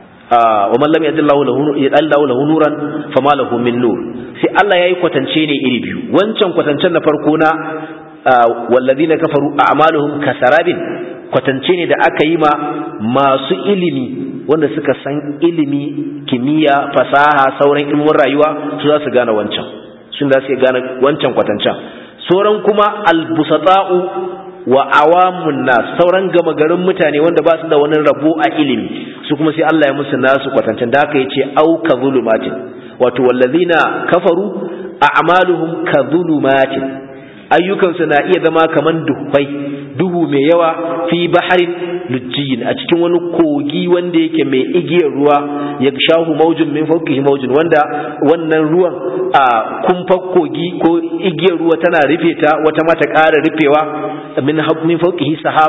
wa man lam yadillahu lahu yadallahu lahu nuran fama lahu min nur sai Allah yayi kwatance ne iri biyu wancan kwatancen na farko na wallazina kafaru a'maluhum kasarabin kwatance ne da aka yi ma masu ilimi wanda suka san ilimi kimiyya fasaha sauran ilimin rayuwa su za su gane wancan sun za su gane wancan kwatancen sauran kuma albusata'u wa awamun nas sauran gama garin mutane wanda ba su da wani rabo a ilimi su kuma sai Allah ya musu nasu kwatancen da haka yace au ka zulumatin wato wallazina kafaru a'maluhum ka zulumatin ayyukansu na iya zama kaman duhai duhu mai yawa fi baharin lujjiyin a cikin wani kogi wanda yake mai igiyar ruwa ya shahu maujin min fauqihi maujin wanda wannan ruwan a kumfar kogi ko igiyar ruwa tana rufe ta wata mata ƙara rufewa min min fauqihi sahab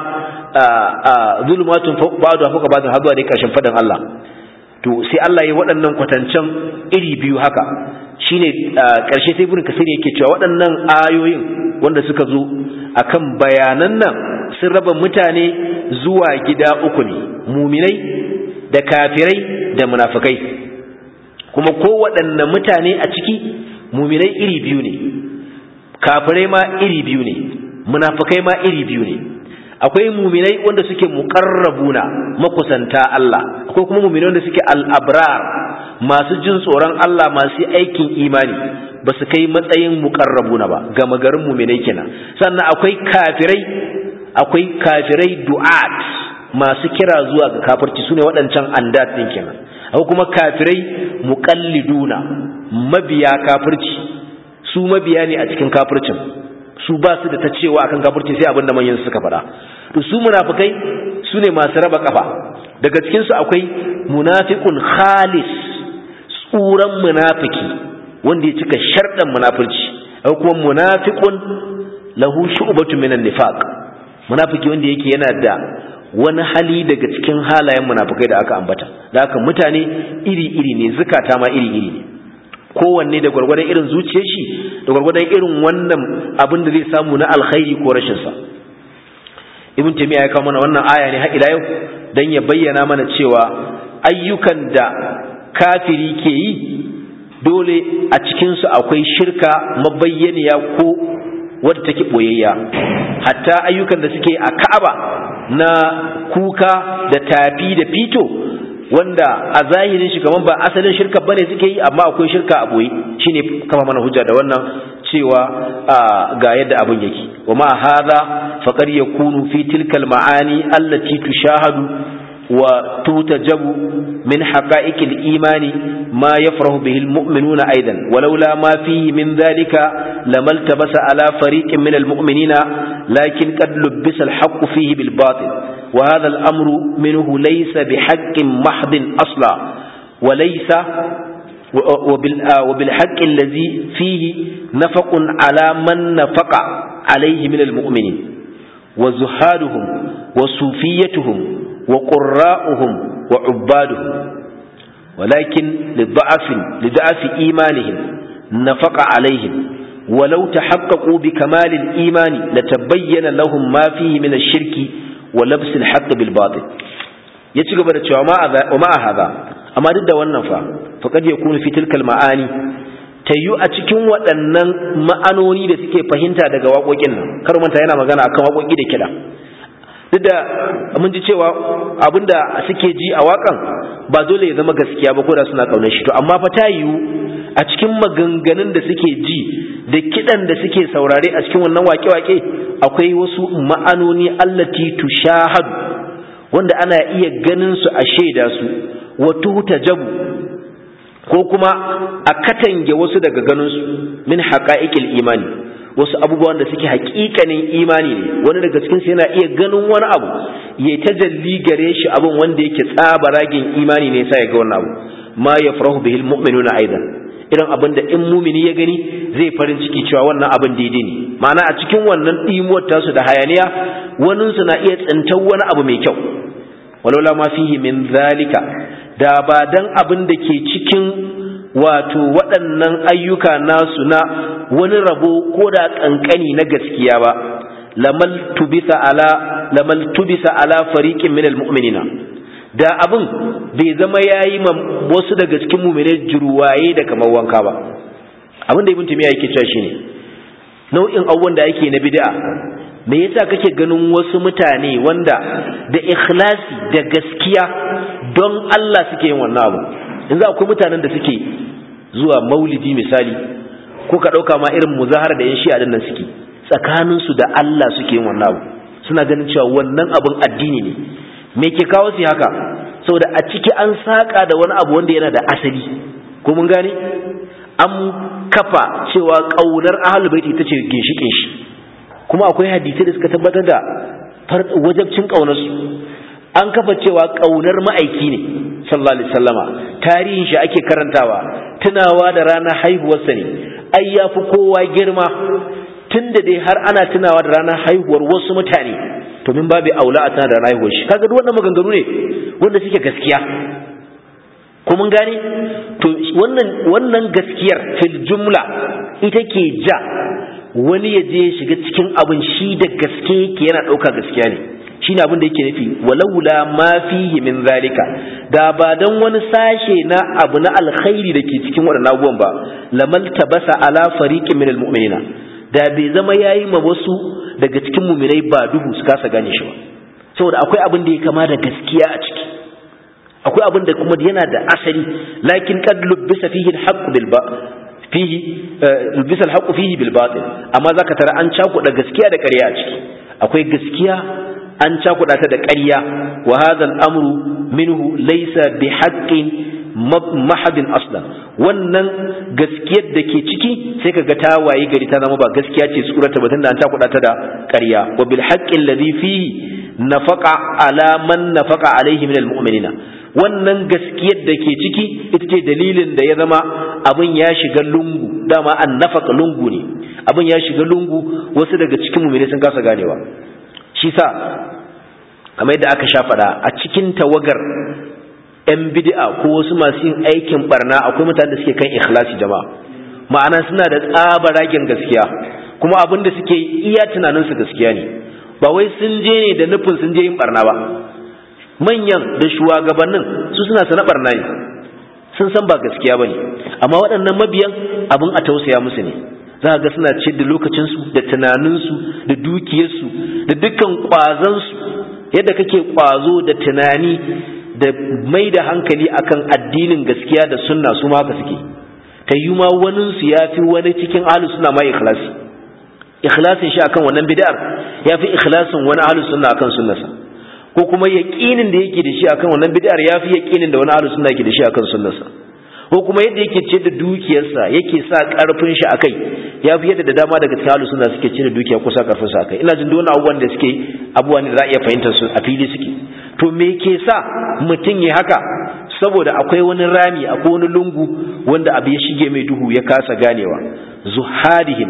zulmatun fawqa ba'd wa fawqa ba'd hadwa da kashin fadan Allah to sai Allah ya waɗannan kwatancen iri biyu haka shine ƙarshe sai ibn kasir yake cewa waɗannan ayoyin wanda suka zo akan bayanan nan sun raba mutane zuwa gida uku ne muminai da kafirai da munafikai kuma kowaɗanne mutane a ciki muminai iri biyu ne kafirai ma iri biyu ne munafikai ma iri biyu ne akwai muminai wanda suke muqarrabuna makusanta Allah akwai kuma muminai wanda suke al-abrar masu jin tsoron Allah masu aikin imani ba su kai matsayin muqarrabuna ba ga magarin muminai kenan sannan akwai kafirai akwai kafirai du'at masu kira zuwa ga kafirci sune waɗancan andat din kenan akwai kuma kafirai muqalliduna mabiya kafirci su mabiya ne a cikin kafircin su ba su da ta cewa akan kafirci sai abinda manyan suka faɗa to su munafikai su ne masu raba kafa daga cikin su akwai munafiqun khalis tsuran munafiki wanda ya cika sharɗan munafirci akwai kuma munafiqun lahu shu'batun minan nifaq munafiki wanda yake yana da wani hali daga cikin halayen munafikai da aka ambata da haka mutane iri-iri ne zukata ma iri-iri ne kowanne da gwargwadon irin zuciyar shi da gwargwadon irin wannan abin da zai samu na alkhairi ko rashin sa ibn taymiya ya kawo mana wannan aya ne har ila yau dan ya bayyana mana cewa ayyukan da kafiri ke yi dole a cikin su akwai shirka mabayyaniya ko wadda take boyayya hatta ayyukan da suke a Ka'aba na kuka da tafi da fito wanda a zahirin shi kaman ba asalin shirka bane suke yi amma akwai shirka a boye shine kama mana hujja da wannan cewa ga yadda abin yake wa ma hadha faqad yakunu fi tilkal ma'ani allati tushahadu wa tutajabu min haqa'iqil imani ma yafrahu bihi almu'minuna aidan walaula ma fihi min dhalika lamaltabasa ala fariqin min almu'minina lakin qad lubbisa alhaqqu fihi bil batil وهذا الأمر منه ليس بحق محض أصلا وليس وبالحق الذي فيه نفق على من نفق عليه من المؤمنين وزهادهم وصوفيتهم وقراؤهم وعبادهم ولكن لضعف لضعف إيمانهم نفق عليهم ولو تحققوا بكمال الإيمان لتبين لهم ما فيه من الشرك ولبس الحق بالباطل yaci gaba da cewa wa ma hadha amma duk da wannan fa faqad yakunu fi tilkal ma'ani tayyu a cikin waɗannan ma'anoni da suke fahimta daga waƙoƙin nan kar manta yana magana akan waƙoƙi da kiɗa duk da mun ji cewa abinda suke ji a waƙan ba dole ya zama gaskiya ba ko da suna ƙaunar shi to amma fa ta yiwu a cikin maganganun da suke ji da kiɗan da suke saurare a cikin wannan waƙe-waƙe akwai wasu ma'anoni allati tushahadu wanda ana iya ganin su a shaida su wa tutajabu ko kuma a katange wasu daga ganin su min haqa'iqil imani wasu abubuwan da suke haƙiƙanin imani ne wani daga cikin su yana iya ganin wani abu ya tajalli gare shi abin wanda yake tsabaragen imani ne sai ya ga wannan abu ma yafrahu bihil mu'minuna aidan irin abin da in mumini ya gani zai farin ciki cewa wannan abin daidai ne ma'ana a cikin wannan ɗimuwar tasu da hayaniya waninsu na iya tsintar wani abu mai kyau walaula ma fihi min zalika da ba dan abin da ke cikin wato waɗannan ayyuka nasu na wani rabo ko da ƙanƙani na gaskiya ba lamal tubisa ala lamal tubisa ala fariqin min almu'minina da abin bai zama yayi ma wasu daga cikin mu'minai juruwaye da kamar wanka ba abin da ibn tumiya yake cewa shine nau'in abubuwan da yake na bid'a me yasa kake ganin wasu mutane wanda da ikhlasi da gaskiya don Allah suke yin wannan abu yanzu akwai mutanen da suke zuwa maulidi misali ko ka ɗauka ma irin muzahara da yan shi'a nan suke tsakaninsu da Allah suke yin wannan abu suna ganin cewa wannan abun addini ne me ke kawo su haka saboda a ciki an saka da wani abu wanda yana da asali ko mun gane an kafa cewa ƙaunar ahlul baiti ita ce ginshikin shi kuma akwai hadisi da suka tabbatar da wajabcin ƙaunarsu an kafa cewa ƙaunar ma'aiki ne sallallahu alaihi wasallama tarihin shi ake karantawa tunawa da ranar haihuwarsa ne ai ya fi kowa girma tun da dai har ana tunawa da ranar haihuwar wasu mutane to min babu aula a tana da ranar haihuwar shi kaga duk wannan maganganu ne wanda suke gaskiya ko mun gane to wannan wannan gaskiyar fil jumla ita ke ja wani ya je shiga cikin abin shi da gaske yake yana ɗauka gaskiya ne shine abin da yake nufi walaula ma fihi min zalika da ba dan wani sashe na abu na alkhairi da ke cikin waɗannan abubuwan ba lamal tabasa ala fariqin min almu'minina da bai zama yayi ma wasu daga cikin mu'minai ba duhu su kasa gane shi ba saboda akwai abin da ya kama da gaskiya a ciki akwai abin da kuma yana da asali lakin qad lubbisa fihi alhaq bil ba fihi lubbisa alhaq fihi bil batil amma zaka tara an cakuɗa gaskiya da ƙarya a ciki akwai gaskiya an cakuɗa ta da ƙarya wa hadha al-amru minhu laysa bi haqqin mahadin aslan wannan gaskiyar da ke ciki sai kaga ta waye gari ta zama ba gaskiya ce tsurata ba tunda an cakuɗa ta da ƙarya wa bil haqqin ladhi fihi nafaqa ala man nafaqa alaihi min al-mu'minina wannan gaskiyar da ke ciki ita ce dalilin da ya zama abin ya shiga lungu dama an nafaka lungu ne abin ya shiga lungu wasu daga cikin mu'mini sun kasa ganewa shi sa kamar yadda aka sha faɗa a cikin tawagar 'yan bid'a ko wasu masu yin aikin barna akwai mutane da suke kan ikhlasi jama'a ma'ana suna da tsabaragen gaskiya kuma abin da suke iya tunaninsu gaskiya ne ba wai sun je ne da nufin sun je yin barna ba manyan da shugabannin su suna sana barna ne sun san ba gaskiya ba ne amma waɗannan mabiyan abin a tausaya musu ne za ga suna ce da lokacinsu da tunaninsu da dukiyarsu da dukkan ƙwazansu yadda kake ƙwazo da tunani da mai da hankali akan addinin gaskiya da sunna su ma haka suke ta yi ma waninsu ya fi wani cikin ahlus sunna ma ikhlasi ikhlasin shi akan wannan bid'ar ya fi ikhlasin wani ahlus sunna akan sunnarsa ko kuma yaqinin da yake da shi akan wannan bid'ar ya fi yaqinin da wani ahlus sunna yake da shi akan sunnarsa ko kuma yadda yake ce da dukiyarsa yake sa karfin shi akai ya fi yadda da dama daga cikin ahlus sunna suke ce da dukiya ko sa karfin sa akai ina jin duk abubuwan da suke abubuwan da za a iya fahimtar su a fili suke to me ke sa mutum ya haka saboda akwai wani rami akwai wani lungu wanda abu ya shige mai duhu ya kasa ganewa zuhadihim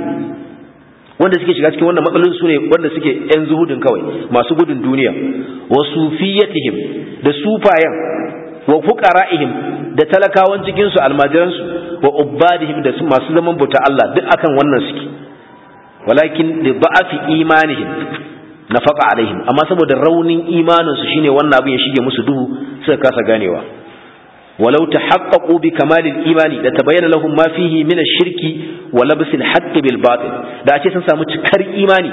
wanda suke shiga cikin wannan matsalolin su ne wanda suke yan zuhudin kawai masu gudun duniya wa sufiyatihim da sufayan wa fuqara'ihim da talakawan cikin su almajiran su wa ubbadihim da masu zaman bauta Allah duk akan wannan suke walakin li da'afi imanihim nafaqa alaihim amma saboda raunin imanin su shine wannan abin ya shige musu duhu suka kasa ganewa ولو تحققوا بكمال الإيمان لتبين لهم ما فيه من الشرك ولبس الحق بالباطل da a ce sun samu cikar imani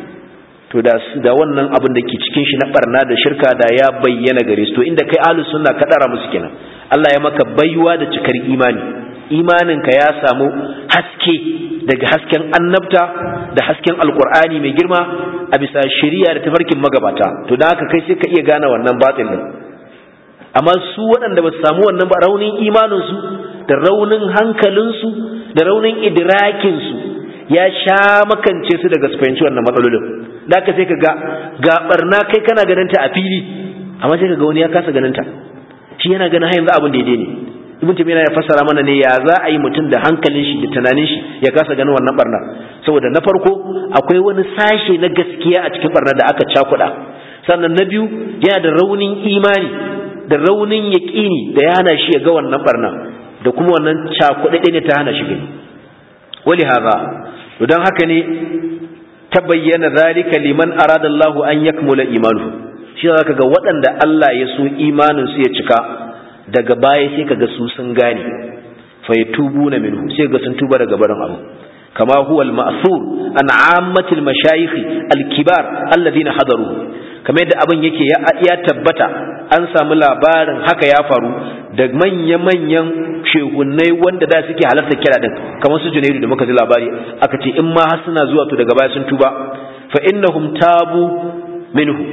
to da da wannan abin da ke cikin shi na barna da shirka da ya bayyana gare su to inda kai ahlus sunna ka dara musu kenan Allah ya maka baiwa da cikar imani imanin ka ya samu haske daga hasken annabta da hasken alqur'ani mai girma a bisa shari'a da tafarkin magabata to dan haka kai sai ka iya gane wannan batil din amma su waɗanda ba su samu wannan ba raunin imaninsu da raunin hankalinsu da raunin idrakinsu ya sha makance su daga su fahimci wannan matsalolin da ka sai ka ga ga barna kai kana ganin ta a fili amma sai ka ga wani ya kasa ganin ta shi yana ganin har yanzu abin daidai ne ibn tabiya ya fassara mana ne ya za a yi mutum da hankalin shi da tunanin shi ya kasa ganin wannan barna saboda na farko akwai wani sashe na gaskiya a cikin barna da aka cakuɗa sannan na biyu yana da raunin imani da raunin yaƙini da ya hana shi ya ga wannan barna da kuma wannan cakuɗaɗe ne ta hana shi gani wali haza to don haka ne ta bayyana zalika liman arada Allahu an yakmula imanu shi zaka ga waɗanda Allah ya so imanin su ya cika daga baya sai kaga su sun gane fa yatubuna minhu sai ga sun tuba daga barin abu kama huwa al-ma'thur an 'ammatil mashayikh al-kibar alladhina hadaru kamar yadda abin yake ya tabbata an samu labarin haka ya faru da manya-manyan shehunnai wanda da suke halarta kira din kamar su junaidu da muka ji labari aka ce in ma har suna zuwa to daga baya sun tuba fa innahum tabu minhu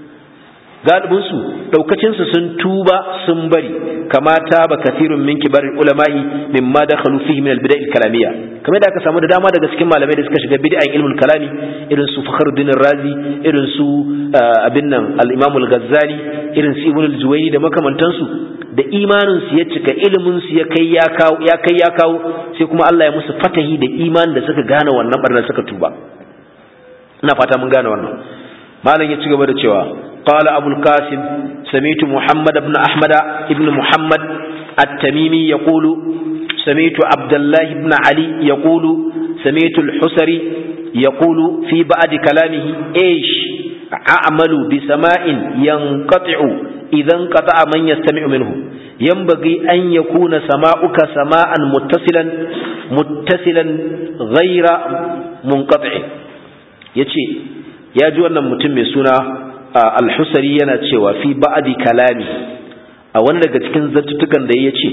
galibin su daukacin su sun tuba sun bari kama taba kathirun min kibar ulama'i mimma dakhalu fihi min al-bida' al-kalamiyya kamar da aka samu da dama daga cikin malamai da suka shiga bid'an ilmul kalami irin su Fakhruddin Razi irin su abin nan al-Imam al-Ghazali irin su Ibn al-Juwayni da makamantansu da imanin su ya cika ilimin su ya kai ya kawo ya kai ya kawo sai kuma Allah ya musu fatahi da imanin da suka gane wannan barnar suka tuba ina fata mun gane wannan malam ya ci gaba da cewa قال أبو القاسم سميت محمد بن أحمد بن محمد التميمي يقول سميت عبد الله بن علي يقول سميت الحسري يقول في بعد كلامه إيش a'malu bi sama'in yanqati'u idan qata'a man yastami'u minhu yanbaghi an yakuna sama'uka sama'an muttasilan muttasilan ghayra munqati' yace ya ji wannan mutum mai suna al-husari yana cewa fi ba'di kalami a wani daga cikin zattutukan da yace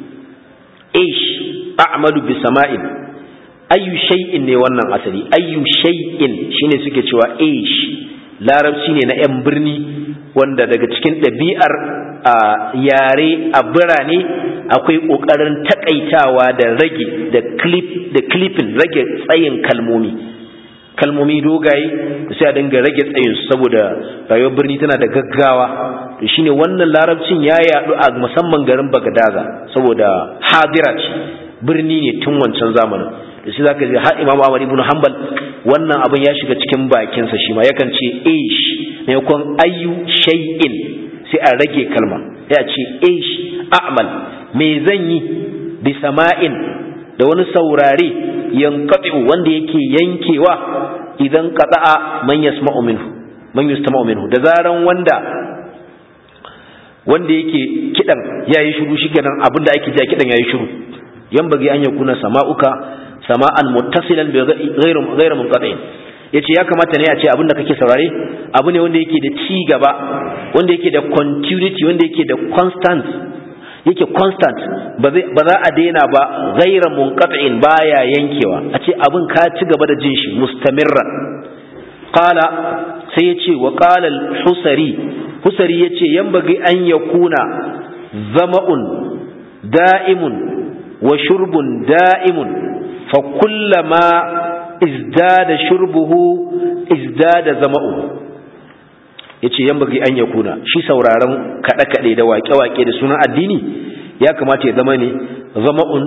ish a'malu bi sama'in ayyu shay'in ne wannan asali ayyu shay'in shine suke cewa ish larabci ne na yan birni wanda daga cikin ɗabi'ar yare a birane akwai ƙoƙarin takaitawa da rage da clip da clipping rage tsayin kalmomi kalmomi dogaye da sai a dinga rage tsayin su saboda rayuwar birni tana da gaggawa to shine wannan larabcin ya yadu a musamman garin Bagadaza saboda hadira ce birni ne tun wancan zamanin da shi zaka ji har Imam Ahmad ibn Hanbal wannan abin ya shiga cikin bakinsa shi ma yakan ce ish maimakon ayyu shay'in sai a rage kalma ya ce ish a'mal me zan yi bi sama'in da wani saurare yanqati'u wanda yake yankewa idan qata'a man yasma'u minhu man yustama'u minhu da zaran wanda wanda yake kidan yayi shiru shikenan abinda ake ji a kidan yayi shiru yan bagi an yakuna sama'uka sama'an muttasilan bi ghayr ghayr munqati' yace ya kamata ne a ce abinda kake saurare abu ne wanda yake da ci gaba wanda yake da continuity wanda yake da constant yake constant ba za a daina ba ghayr munqati'in baya yankewa a ce abin ka ci gaba da jin shi mustamirra qala sai yace wa qala al-husari husari yace yambagi an yakuna zama'un da'imun wa shurbun da'imun fa kullama izdada shurbuhu izdada zama'u yace yambagi an yakuna shi sauraron kada kade da wake-wake da sunan addini ya kamata ya zama ne zama'un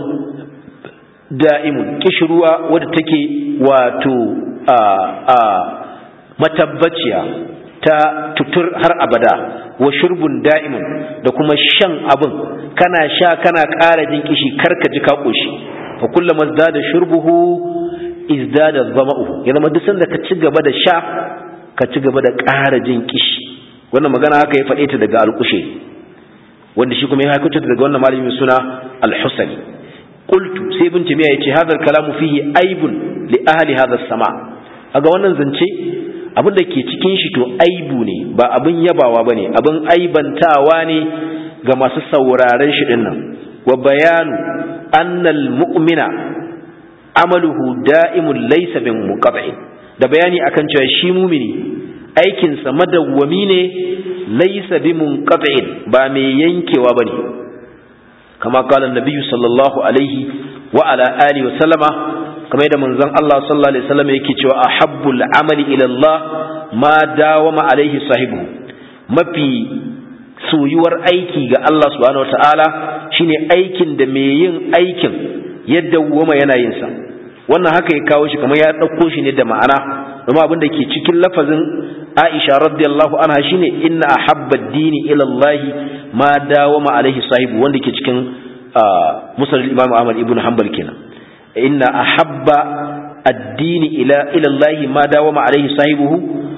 da'imun kishruwa wadda take wato a a matabbaciya ta tutur har abada wa shurbun da'imun da kuma shan abin kana sha kana ƙara jin kishi karka ji ka koshi fa kullama izdada shurbuhu izdada zama'u ya zama duk sanda ka ci gaba da sha ka ci gaba da ƙara jin kishi wannan magana haka ya faɗe ta daga alƙushe wanda shi kuma ya haikuta daga wannan malamin suna al-husani qultu sai ibn timiya yace hadha kalamu fihi aibun li ahli hadha sama kaga wannan zance abin da ke cikin shi to aibu ne ba abin yabawa bane abin aibantawa ne ga masu sauraren shi dinnan wa bayanu annal mu'mina amaluhu da'imun laysa bin muqat'in da bayani akan cewa shi mumini aikin sa madawwami ne laysa bi munqat'in ba mai yankewa bane kama qala an sallallahu alaihi wa ala alihi wa sallama kamar yadda manzon Allah sallallahu alaihi wasallam yake cewa ahabbul amali ila Allah ma dawama alaihi sahibu mafi soyuwar aiki ga Allah subhanahu wataala shine aikin da mai yin aikin ya dawwama yana yin sa wannan haka ya kawo shi kamar ya dauko shi ne da ma'ana kuma abin da ke cikin lafazin Aisha radiyallahu anha shine inna ahabba ad-dini ila Allah ma dawama alaihi sahibu wanda ke cikin musnad Imam Ahmad ibn Hanbal kenan inna ahabba addini ila ila Allah ma dawama alaihi sahibuhu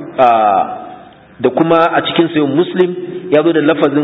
da kuma a cikin sayin muslim ya zo da lafazin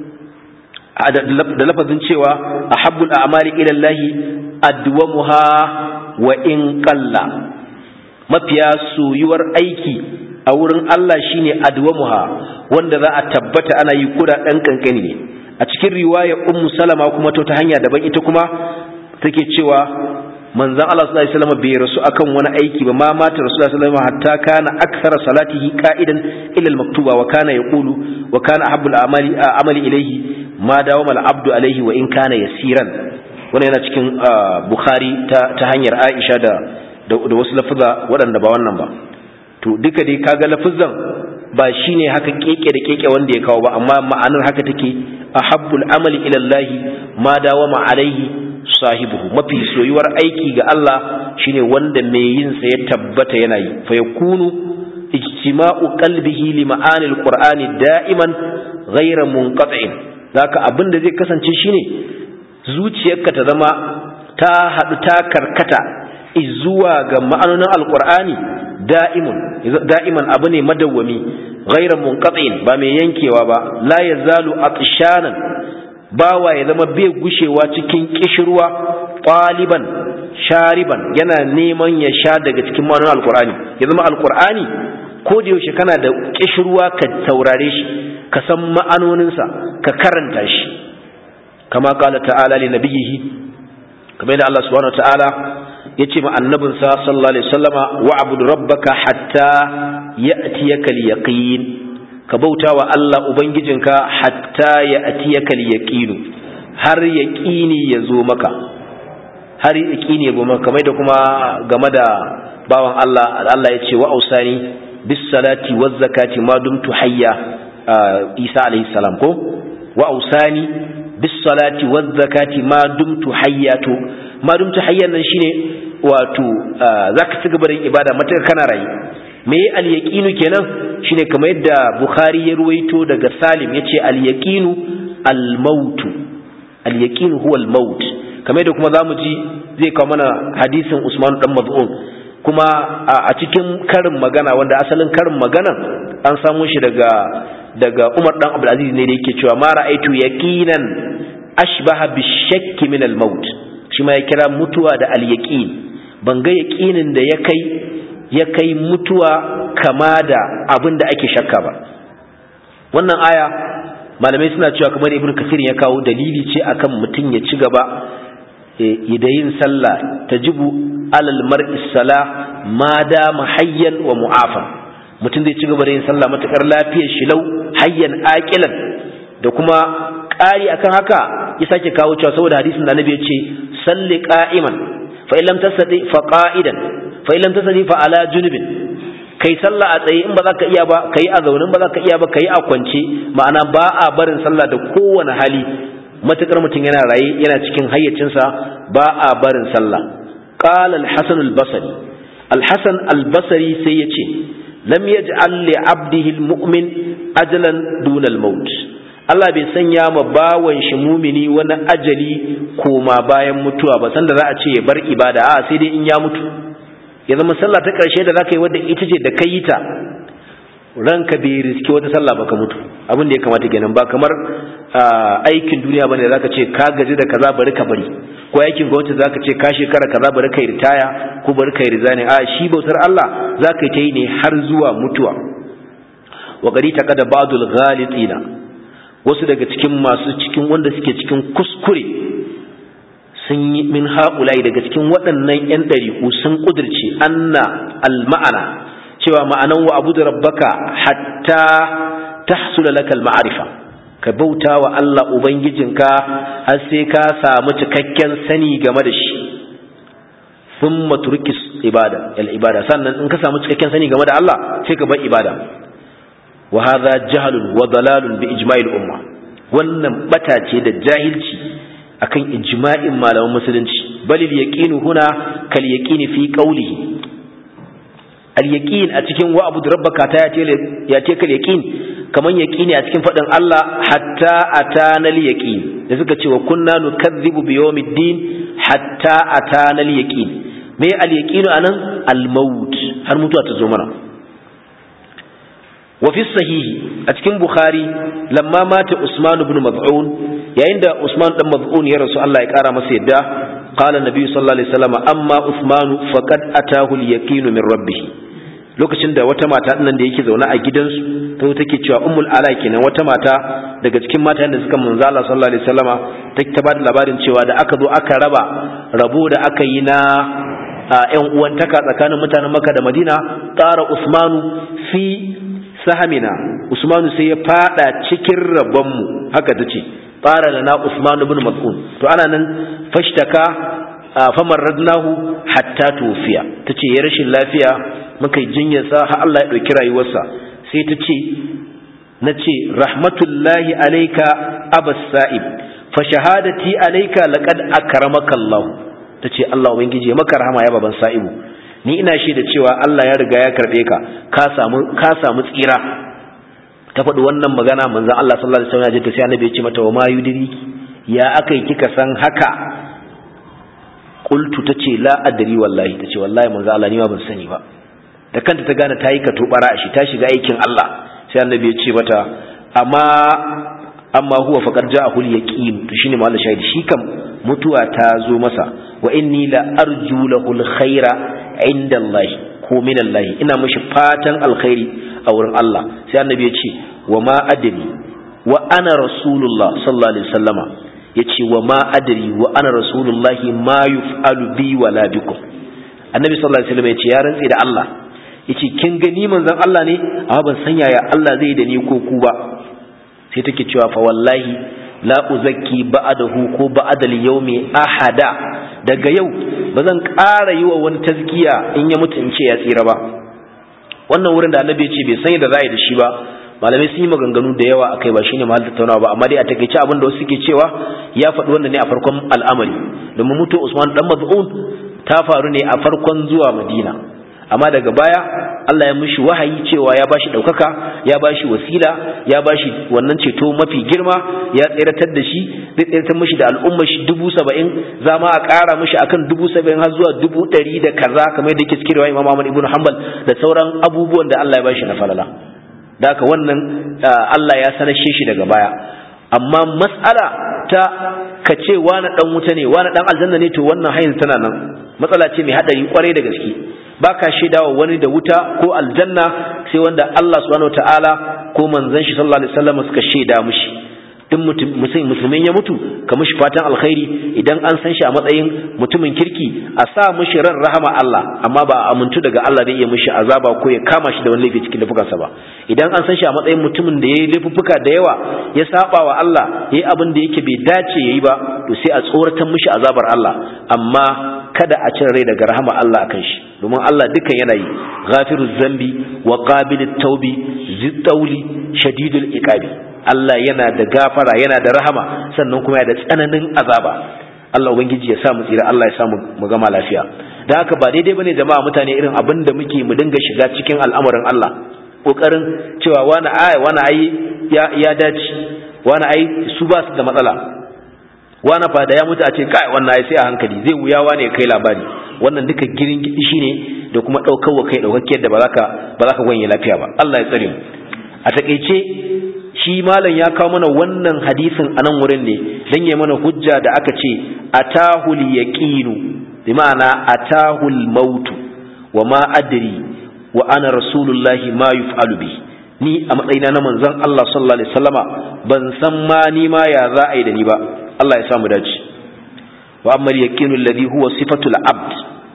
da lafazin cewa ahabbul a'mali ila Allah adwamuha wa in qalla mafiya soyuwar aiki a wurin Allah shine adwamuha wanda za a tabbata ana yi kuda dan kankani ne a cikin riwaya ummu salama kuma to ta hanya daban ita kuma take cewa manzon Allah sallallahu alaihi wasallam bai rasu akan wani aiki ba ma mata rasulullahi sallallahu alaihi wasallam hatta kana akthara salatihi qa'idan ila al-maktuba wa kana yaqulu wa kana ahabbu al-amali amali ilayhi ma dawama al-abdu alaihi wa in kana yasiran wannan yana cikin bukhari ta ta hanyar aisha da da wasu lafuza waɗanda ba wannan ba to duka dai kaga lafuzan ba shine haka keke da keke wanda ya kawo ba amma ma'anar haka take ahabbul amali ila Allah ma dawama alaihi sahibuhu mafi soyuwar aiki ga Allah shine wanda mai yin sa ya tabbata yana yi fa yakunu ijtima'u qalbihi li ma'ani alqur'ani da'iman ghayra munqati'in zaka abin da zai kasance shine zuciyarka ta zama ta hadu ta karkata zuwa ga ma'anonin alqur'ani da'imun da'iman abu ne madawwami ghairan munqati'in ba mai yankewa ba la yazalu atshanan bawa ya zama bai gushewa cikin kishirwa ɗaliban shariban yana neman ya sha daga cikin ma'anar alkur'ani ya zama alkur'ani ko da yaushe kana da kishirwa ka saurare shi ka san ma'anoninsa ka karanta shi kama kala ta'ala li nabiyihi kamar da Allah subhanahu wa ta'ala ya ce ma annabinsa sallallahu alaihi wasallama wa'bud rabbaka hatta ya'tiyaka al-yaqin ka bauta wa Allah Ubangijinka hatta ya atiyakal yaqinu har yaqini ya zo maka har yaqini ya zo maka kamar da kuma game da bawan Allah Allah ya ce wa ausani bis salati waz zakati ma dumtu hayya Isa alaihi salam ko wa ausani bis salati waz zakati ma dumtu hayya to ma dumtu hayyan nan shine wato zaka ci gaba da ibada mata kana rayu me al-yaqinu kenan shine kamar yadda Bukhari ya ruwaito daga Salim yace al-yaqinu al-maut al-yaqinu huwa al-maut kamar yadda kuma zamu ji zai kawo mana hadisin Usman dan Maz'un kuma a cikin karin magana wanda asalin karin magana an samu shi daga daga Umar dan Abdul Aziz ne da yake cewa ma ra'aitu yaqinan ashbaha bishakki min al-maut shi ma ya kira mutuwa da al-yaqin ban ga yaqinin da ya kai ya kai mutuwa kama da abin da ake shakka ba wannan aya malamai suna cewa kamar ibn kasir ya kawo dalili ce akan mutum ya ci gaba da yin sallah tajibu alal mar'i sala ma da hayyan wa mu'afa mutum zai ci gaba da yin sallah matakar lafiyar shi lau hayyan aqilan da kuma ƙari akan haka ya sake kawo cewa saboda hadisin da annabi ya ce salli qa'iman fa in lam tastati fa qa'idan fa in lam tastati fa ala junubin kai sallah a tsaye in ba za ka iya ba kai a zaune ba za ka iya ba kai a kwance ma'ana ba a barin sallah da kowane hali matukar mutum yana raye yana cikin hayyacinsa ba a barin sallah qala al-hasan al-basri al-hasan al-basri sai yace lam yaj'al li 'abdihi al-mu'min ajalan duna al-maut Allah bai sanya ma bawan shi mumini wani ajali koma bayan mutuwa ba sanda za a ce ya bar ibada a sai dai in ya mutu ya zama sallah ta ƙarshe da za ka yi wadda ita ce da ka yi ta ranka bai riski wata sallah ba ka mutu abin da ya kamata kenan ba kamar aikin duniya bane da zaka ce ka gaji da kaza bari ka bari ko aikin gwamnati zaka ce ka shekara kaza bari ka yi ritaya ko bari ka yi rizani a shi bautar Allah zaka yi ta yi ne har zuwa mutuwa wa qadi taqada ba'dul ghalitina wasu daga cikin masu cikin wanda suke cikin kuskure sun yi min haƙulai daga cikin waɗannan 'yan ɗariƙu sun ƙudurce anna al-ma'ana cewa ma'anan wa abu da rabbaka hatta tahsula lakal ma'arifa ka bauta wa Allah ubangijinka har sai ka samu cikakken sani game da shi thumma turkis ibada al ibada sannan in ka samu cikakken sani game da Allah sai ka bar ibada wa hadha jahlun wa dalalun bi ijma'il umma wannan bata ce da jahilci akan ijma'in malaman musulunci balil yaqinu huna kal yaqini fi qawlihi al yaqin a cikin wa abu rabbaka ta ya ce kal yaqin kaman yaqini a cikin fadin Allah hatta atana al yaqin da suka ce wa kunna nukazzibu bi yawmiddin hatta atana al yaqin me al yaqinu anan al maut har mutuwa ta zo mana وفي الصحيح أتكلم بخاري لما مات عثمان بن مضعون يعند عثمان بن مضعون يا رسول الله يقرأ مسيدا قال النبي صلى الله عليه وسلم أما عثمان فقد أتاه اليقين من ربه lokacin da wata mata nan da yake zaune a gidansu ta take cewa ummul ala kenan wata mata daga cikin matan da suka manzo Allah sallallahu alaihi wasallama take ta bada labarin cewa da aka zo aka raba rabo da aka yi na ƴan uwantaka tsakanin mutanen Makka da Madina tsara Usmanu fi sahamina usmanu sai ya fada cikin rabonmu haka ta ce fara da na usmanu bin mas'ud to ana nan fashtaka famar radnahu hatta tufiya ta ce ya rashin lafiya muka yi jinyarsa har Allah ya ɗauki rayuwarsa sai ta ce na ce rahmatullahi alaika abas sa'ib fa shahadati alaika laqad akramaka Allah ta ce Allah ubangiji ya maka rahama ya baban sa'ibu ni ina shi da cewa Allah ya riga ya karbe ka ka samu ka samu tsira ta faɗi wannan magana manzon Allah sallallahu alaihi wasallam ya ce sai annabi ya ce mata wa ma yudriki ya akai kika san haka qultu tace la adri wallahi tace wallahi manzon Allah ni ma ban sani ba da kanta ta gane ta yi katobara a shi ta shiga aikin Allah sai annabi ya ce mata amma amma huwa faqad ja'ahu al-yaqin to shine mallan shahidi shi kam mutuwa ta zo masa wa inni la arju lahu al-khaira inda Allah ko min Allah ina mishi fatan alkhairi a wurin Allah sai annabi ya ce wa ma adri wa ana rasulullah sallallahu alaihi wasallama yace wa ma adri wa ana rasulullah ma yuf'alu bi wala bikum annabi sallallahu alaihi wasallam yace ya rantsi da Allah yace kin gani manzon Allah ne amma ban san yaya Allah zai da ni ko ku ba sai take cewa fa wallahi la uzakki ba'dahu ko ba'dal yawmi ahada daga yau bazan ƙara yi wa wani tazkiya in ya mutu in ce ya tsira ba wannan wurin da annabi ya ce bai san yadda za a yi da shi ba malamai sun yi maganganu da yawa akai ba shine mahal tattaunawa ba amma dai a takeice abin da wasu suke cewa ya faɗi wannan ne a farkon al'amari domin mutu Usman dan Maz'un ta faru ne a farkon zuwa Madina amma daga baya Allah ya mishi wahayi cewa ya bashi ɗaukaka ya bashi wasila ya bashi wannan ceto mafi girma ya tseratar da shi zai tseratar mishi da al'ummar shi dubu saba'in za ma a ƙara mishi akan dubu saba'in har zuwa dubu ɗari da kaza kamar yadda yake cikin riwaya Imam Ahmad ibn Hanbal da sauran abubuwan da Allah ya bashi na falala da haka wannan Allah ya sanashe shi daga baya amma mas'ala ta ka ce wani dan wuta ne wani dan aljanna ne to wannan hayin tana nan matsala ce mai hadari kwarai da gaske baka shaidawa wani da wuta ko aljanna sai wanda Allah subhanahu wataala ko manzon shi sallallahu alaihi wasallam suka shaida mushi duk musulmin ya mutu ka mushi fatan alkhairi idan an san shi a matsayin mutumin kirki a sa mushi ran rahama Allah amma ba a amintu daga Allah zai iya mushi azaba ko ya kama shi da wani laifi cikin laifukansa ba idan an san shi a matsayin mutumin da ya yi laifuffuka da yawa ya saba wa Allah ya yi abin da yake bai dace ya yi ba to sai a tsoratar mushi azabar Allah amma kada a cire rai daga rahama Allah akan shi domin Allah dukan yana yi ghafiruz zambi wa qabilut taubi zittauli shadidul iqabi Allah yana da gafara yana da rahama sannan kuma yana da tsananin azaba Allah ubangiji ya sa mu tsira Allah ya sa mu gama lafiya da haka ba daidai bane jama'a mutane irin abin da muke mu dinga shiga cikin al'amarin Allah kokarin cewa wani ai wani ai ya ya dace wani ai su ba su da matsala wani fa da ya mutu a ce kai wannan ai sai a hankali zai wuyawa ne kai labari wannan duka girin gidi shine da kuma daukar wa kai daukakkiyar da ba za ka ba za ka gwanye lafiya ba Allah ya tsare mu a takeice shi malam ya kawo mana wannan hadisin a nan wurin ne dan ya mana hujja da aka ce atahul yaqinu bi ma'ana atahul maut wa ma adri wa ana rasulullahi ma yuf'alu bi ni a matsayina na manzon Allah sallallahu alaihi wasallama ban san ma ni ma ya za a yi da ni ba Allah ya samu dace wa amma yaqinu alladhi huwa sifatul abd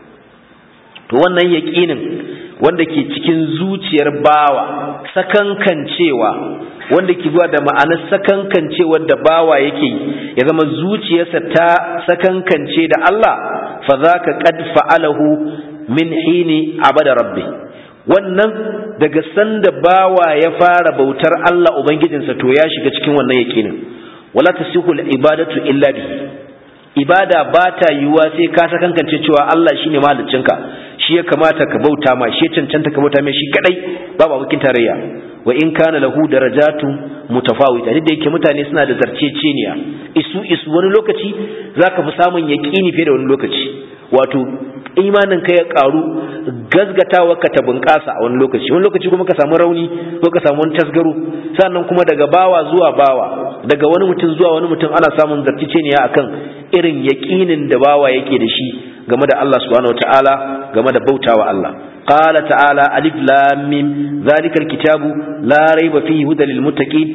to wannan yaqinin wanda ke cikin zuciyar bawa sakankancewa wanda ke zuwa da ma'anar sakankancewar da bawa yake ya zama zuciyarsa ta sakankance da Allah fa zaka qad fa'alahu min hini abada rabbi wannan daga sanda bawa ya fara bautar Allah ubangijinsa to ya shiga cikin wannan yakinin wala tasihu ibadatu illa bihi ibada ba ta yiwuwa sai ka sakankance cewa Allah shine mahaliccinka shi ya kamata ka bauta ma shi ya cancanta ka bauta mai shi kadai babu abokin tarayya wa in kana lahu darajatu mutafawita duk da yake mutane suna da zarceceniya isu isu wani lokaci zaka fi samun yaqini fiye da wani lokaci wato imanin ka ya karu gazgatawa ka ta bunƙasa a wani lokaci wani lokaci kuma ka samu rauni ko ka samu wani tasgaro sannan kuma daga bawa zuwa bawa daga wani mutum zuwa wani mutum ana samun zarceceniya akan irin yaqinin da bawa yake da shi game da Allah subhanahu wataala game da bautawa Allah qala ta'ala alif lam mim zalikal kitabu la raiba fihi hudal lil muttaqin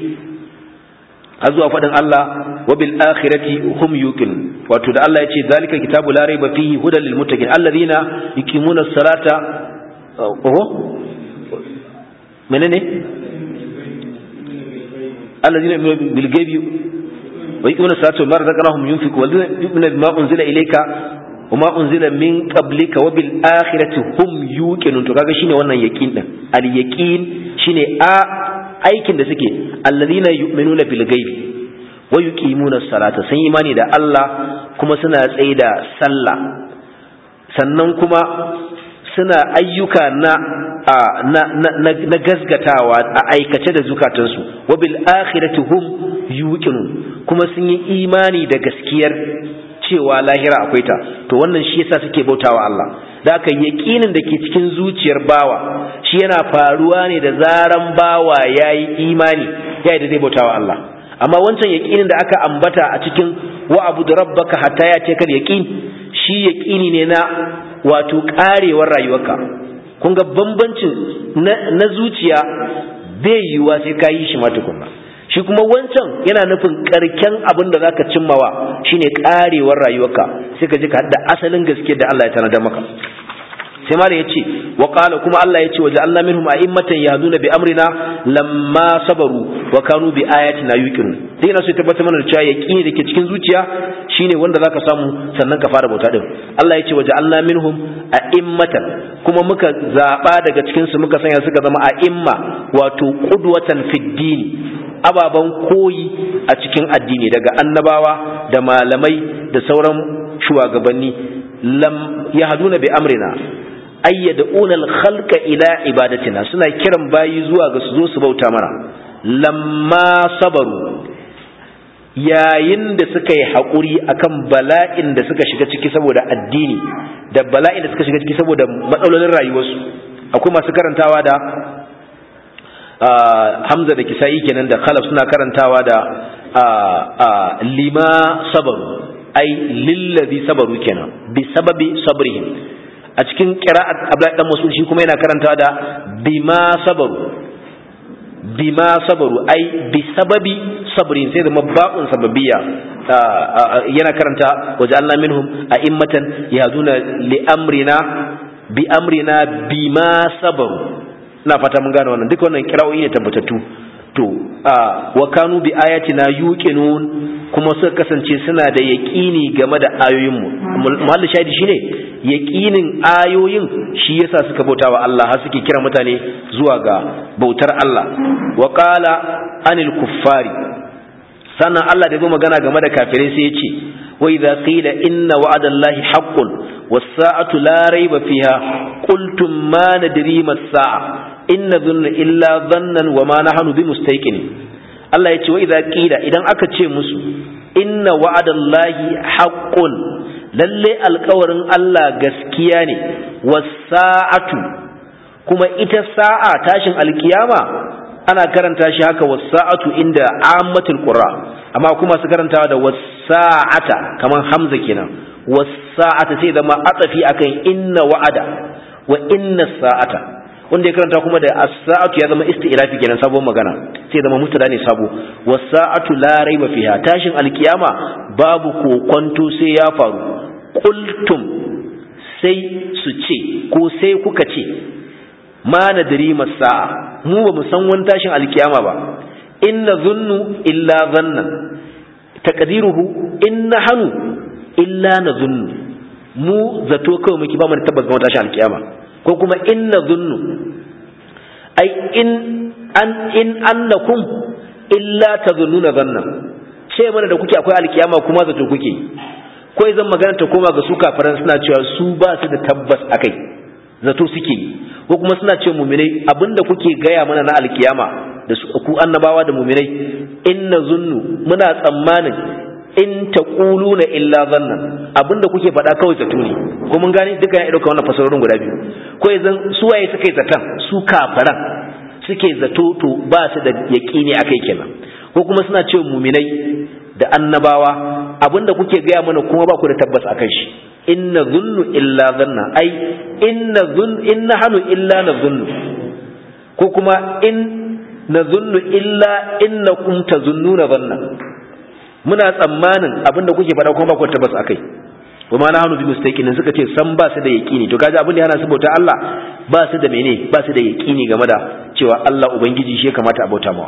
zuwa faɗin Allah wa bil akhirati hum yuqin wato da Allah yace zalikal kitabu la raiba fihi hudal lil muttaqin alladhina yuqimuna as-salata oho menene alladhina bil ghaibi wa yuqimuna as-salata wa ma razaqnahum yunfiqun walladhina yu'minuna bima unzila ilayka وما أنزل من قبلك وبالآخرة هم يوقنون to kaga shine wannan yaqin din al yaqin shine a aikin da suke alladhina yu'minuna bil ghaibi wa yuqimuna as-salata sun imani da Allah kuma suna tsaye da sallah sannan kuma suna ayyuka na na na, na gasgatawa a aikace da zukatansu wa bil akhirati hum yuqinun kuma sun yi imani da gaskiyar cewa lahira akwai ta to wannan shi yasa suke bautawa Allah da aka yaƙinin da ke cikin zuciyar bawa shi yana faruwa ne da zaran bawa ya yi imani ya yi da zai bautawa Allah amma wancan yaƙinin da aka ambata a cikin wa abu da rabbaka hatta ya ce kal yaƙin shi yaƙini ne na wato ƙarewar rayuwarka kun ga bambancin na zuciya bai yiwuwa sai ka yi shi ma tukunna shi kuma wancan yana nufin karken abin da zaka cimmawa shine karewar rayuwarka sai ka ji ka hadda asalin gaske da Allah ya tanada maka sai mala yace wa qala kuma Allah yace wa ja'alna minhum a'immatan yahduna bi amrina lamma sabaru wa kanu bi ayatina yuqinun dai ina so ya tabbata mana da cewa yaqini dake cikin zuciya shine wanda zaka samu sannan ka fara bauta din Allah yace wa ja'alna minhum a'immatan kuma muka zaba daga cikin su muka sanya suka zama a'imma wato qudwatan fid din ababen koyi a cikin addini daga annabawa da malamai da sauran shugabanni lam yahduna bi amrina ayyaduna al-khalqa ila ibadatina suna kiran bayi zuwa ga su zo su bauta mana lamma sabaru yayin da suka yi haƙuri akan bala'in da suka shiga ciki saboda addini da bala'in da suka shiga ciki saboda matsalolin rayuwarsu akwai masu karantawa da hamza da kisa'i kenan da khalaf suna karantawa da lima sabaru ai lillazi sabaru kenan bi sababi sabrihim a cikin qira'at abdullahi dan mas'ud shi kuma yana karantawa da bima sabaru bima sabaru ai bi sababi sabrin sai da mabba'un sababiyya yana karanta waja'alna minhum a'immatan yahduna li amrina bi amrina bima sabaru ina fata mun gane wannan duka wannan kirawoyi ne tabbatattu to wa kanu bi ayatina yuqinun kuma suka kasance suna da yaqini game da ayoyin mu muhalli shahidi shine yaqinin ayoyin shi yasa suka bauta wa Allah har suke kira mutane zuwa ga bautar Allah wa qala anil kuffari sannan Allah da ya magana game da kafirai sai ya ce wa idza qila inna wa'adallahi haqqun was-sa'atu la rayba fiha qultum ma nadri mas-sa'a inna dhunna illa dhannan wa ma nahnu bimustaqin Allah ya ce wa idza qila idan aka ce musu inna wa'adallahi haqqun lalle alƙawarin Allah gaskiya ne was-sa'atu kuma ita sa'a tashin alkiyama ana karanta shi haka wasa'atu inda ammatul qurra amma kuma su karantawa da wasa'ata kaman hamza kenan wasa'ata sai zama atafi akan inna wa'ada wa inna sa'ata wanda ya karanta kuma da as-sa'atu ya zama isti'lafi kenan sabon magana sai zama mutada ne sabo wasa'atu la raiba fiha tashin alkiyama babu kokonto sai ya faru qultum sai su ce ko sai kuka ce ma nadri masa'a mu ba mu san wani tashin alkiyama ba inna zunnu illa zannan taqdiruhu inna hanu illa nazunnu mu zato kawai muke ba mu tabbas ga tashin alkiyama ko kuma inna zunnu ai in an in annakum illa tazunnuna zannan ce mana da kuke akwai alkiyama kuma zato kuke ko zan magana ta koma ga su kafiran suna cewa su ba su da tabbas akai zato suke ko kuma suna ce muminai abinda kuke gaya mana na alkiyama da su ku annabawa da muminai inna zunnu muna tsammanin in taquluna illa zannan abinda kuke faɗa kawai zato ne ko mun gane duka ya dauka wannan fasarorin guda biyu ko yanzu su waye suka yi zatan su kafaran suke zato to ba su da yaqini akai kenan ko kuma suna ce muminai da annabawa abinda kuke gaya mana kuma ba ku da tabbas akan shi inna zunnu illa zanna ai inna zun inna hanu illa na zunnu ko kuma in na zunnu illa innakum tazunnuna zanna muna tsammanin abinda kuke faɗa kuma ba ku tabbas akai wa ma nahnu bi mustaqinin suka ce san ba su da yaqini to kaji abin da yana su bauta Allah ba su da mene ba su da yaqini game da cewa Allah ubangiji shi kamata a bauta mawa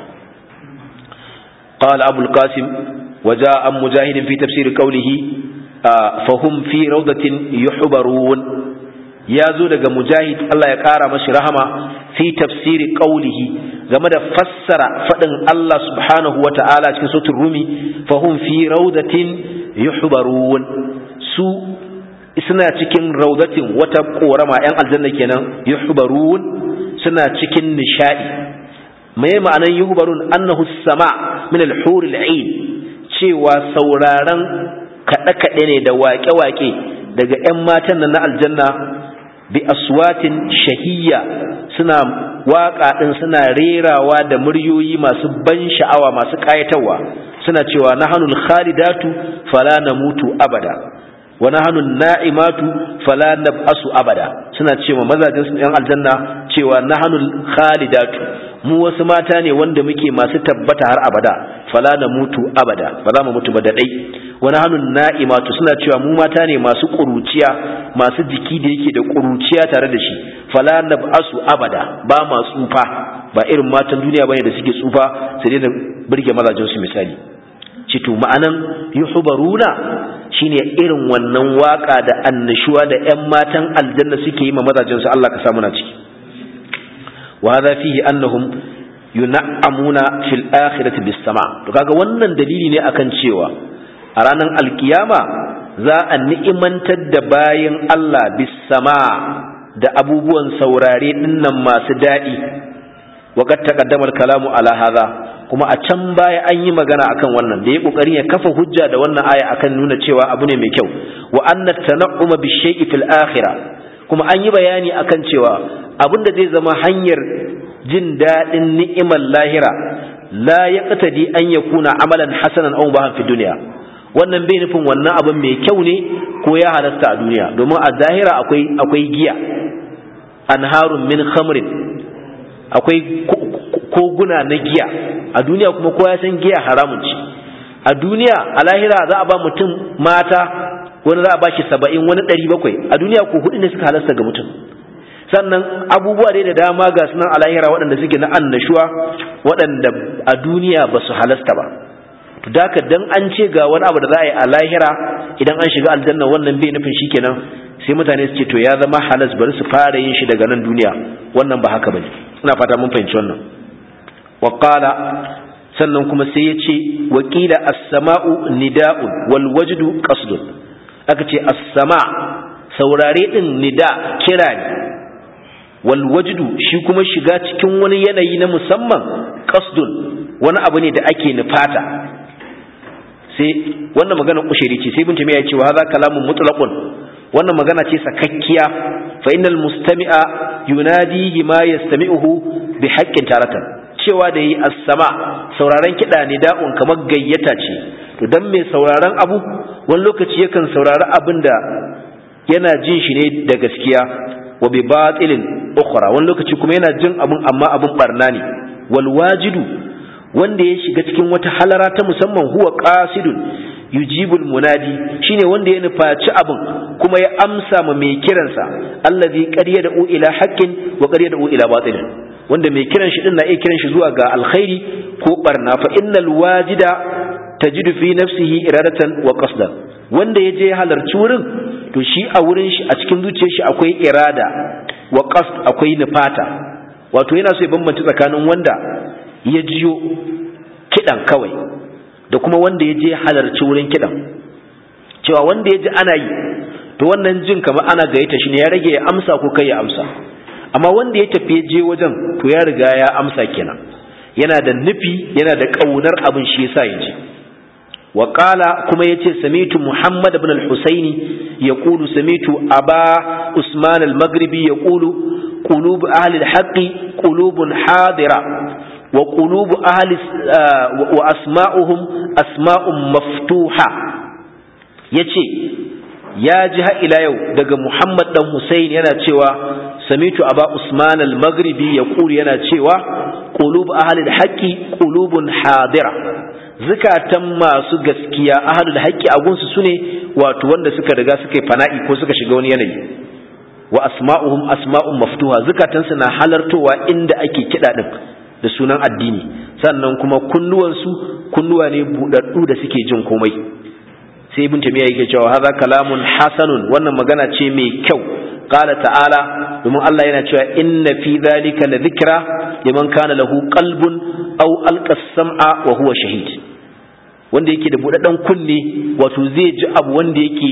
قال أبو القاسم وجاء مجاهد في تفسير قوله فهم في روضة يحبرون ya zo daga mujahid Allah ya ƙara mashi rahama fi tafsiri ƙaulihi game da fassara faɗin Allah subhanahu wa ta'ala cikin sautin rumi fahum fi raudatin yuhbarun su suna cikin raudatin wata ƙorama ‘yan aljanna kenan yuhbarun suna cikin nishaɗi mai ma'anan yuhbarun annahu sama min al-huril ain cewa sauraron kaɗe-kaɗe ne da waƙe-waƙe daga ‘yan matan nan na aljanna bi aswatin shahiyya suna waka din suna rerawa da muryoyi masu ban sha'awa masu kayatarwa suna cewa nahanul khalidatu fala namutu abada wa nahanun na'imatu fala nab'asu abada suna cewa mazajin su yan aljanna cewa nahanul khalidatu mu wasu mata ne wanda muke masu tabbata har abada fala namutu abada ba za mu mutu ba da dai wa nahanun na'imatu suna cewa mu mata ne masu kuruciya masu jiki da yake da kuruciya tare da shi fala nab'asu abada ba ma tsufa ba irin matan duniya bane da suke tsufa sai dai da burge mazajin su misali cito ma'anan yuhbaruna shine irin wannan waka da annashuwa da ƴan matan aljanna suke yi ma mazajin su Allah ka samu na ciki wa hadha fihi annahum yun'amuna fil akhirati bis sama to kaga wannan dalili ne akan cewa a ranar alkiyama za a ni'imantar da bayan Allah bis sama da abubuwan saurare dinnan masu daɗi wa qad taqaddama al-kalamu ala hadha kuma a can baya an yi magana akan wannan da ya kokarin ya kafa hujja da wannan aya akan nuna cewa abu ne mai kyau wa anna tan'uma bi shay'i fil akhirah kuma an yi bayani akan cewa abin da zai zama hanyar jin daɗin ni'imar lahira la yaqtadi an yakuna amalan hasanan aw bahan fi dunya wannan bai nufin wannan abin mai kyau ne ko ya halasta a duniya domin a zahira akwai akwai giya anharun min khamrin akwai koguna na giya a duniya kuma kowa ya san giya haramun ce a duniya a lahira za a ba mutum mata wani za a ba shi saba'in wani ɗari bakwai a duniya ko hudu ne suka halasta ga mutum sannan abubuwa dai da dama ga sunan a lahira waɗanda suke na annashuwa waɗanda a duniya ba su halasta ba to daka dan an ce ga wani abu da za a yi a lahira idan an shiga aljanna wannan bai nufin shikenan sai mutane su ce to ya zama halas bari su fara yin shi daga nan duniya wannan ba haka bane ina fata mun fahimci wannan wa qala sannan kuma sai ya ce wakila as-sama'u nida'un wal wajdu qasdun aka ce as-sama saurare din nida kira ne wal wajdu shi kuma shiga cikin wani yanayi na musamman qasdun wani abu ne da ake nufata sai wannan magana kushiri ce sai bin ya ce wa hadha kalamun mutlaqun wannan magana ce sakakkiya fa innal mustami'a yunadi ma yastami'uhu bi haqqin taratan cewa da yi as-sama sauraron kida ne da'un kamar gayyata ce to dan mai sauraron abu wani lokaci yakan saurari abin da yana jin shi ne da gaskiya wa bi batilin ukhra wani lokaci kuma yana jin abun amma abun barna ne wal wajidu wanda ya shiga cikin wata halara ta musamman huwa qasidun yujibul munadi shine wanda ya nufaci abin kuma ya amsa ma mai kiransa allazi qad yad'u ila haqqin wa qad yad'u ila batil wanda mai kiran shi din na iya kiran shi zuwa ga alkhairi ko barna fa innal wajida tajidu fi nafsihi iradatan wa qasdan wanda ya je halarci wurin to shi a wurin shi a cikin zuciyar shi akwai irada wa qasd akwai nufata wato yana so ya bambanta tsakanin wanda ya jiyo kidan kawai da kuma wanda ya je halarci wurin kidan cewa wanda ya ji ana yi to wannan jin kamar ana gayyata shi ne ya rage ya amsa ko kai ya amsa amma wanda ya tafi je wajen to ya riga ya amsa kenan yana da nufi yana da kaunar abin shi yasa ya je wa qala kuma yace samitu muhammad ibn al-husaini yaqulu samitu aba usman al-maghribi yaqulu qulub ahli al-haqqi qulubun hadira wa qulub ahli wa asma'uhum asma'un maftuha yace ya ji har ila yau daga Muhammad dan Hussein yana cewa samitu aba Usman al-Maghribi yaqulu yana cewa qulub ahli al-haqqi qulubun hadira zukatan masu gaskiya ahli al-haqqi a gunsu sune wato wanda suka riga suka yi fana'i ko suka shiga wani yanayi wa asma'uhum asma'un maftuha zukatan su na halartowa inda ake kida din da sunan addini sannan kuma kunnuwansu kunnuwa ne budaddu da suke jin komai sai ibn tamiya yake cewa hadha kalamun hasanun wannan magana ce mai kyau qala ta'ala domin Allah yana cewa inna fi dhalika la dhikra liman kana lahu qalbun aw alqa sam'a wa huwa shahid wanda yake da budaddan kunne wato zai ji abu wanda yake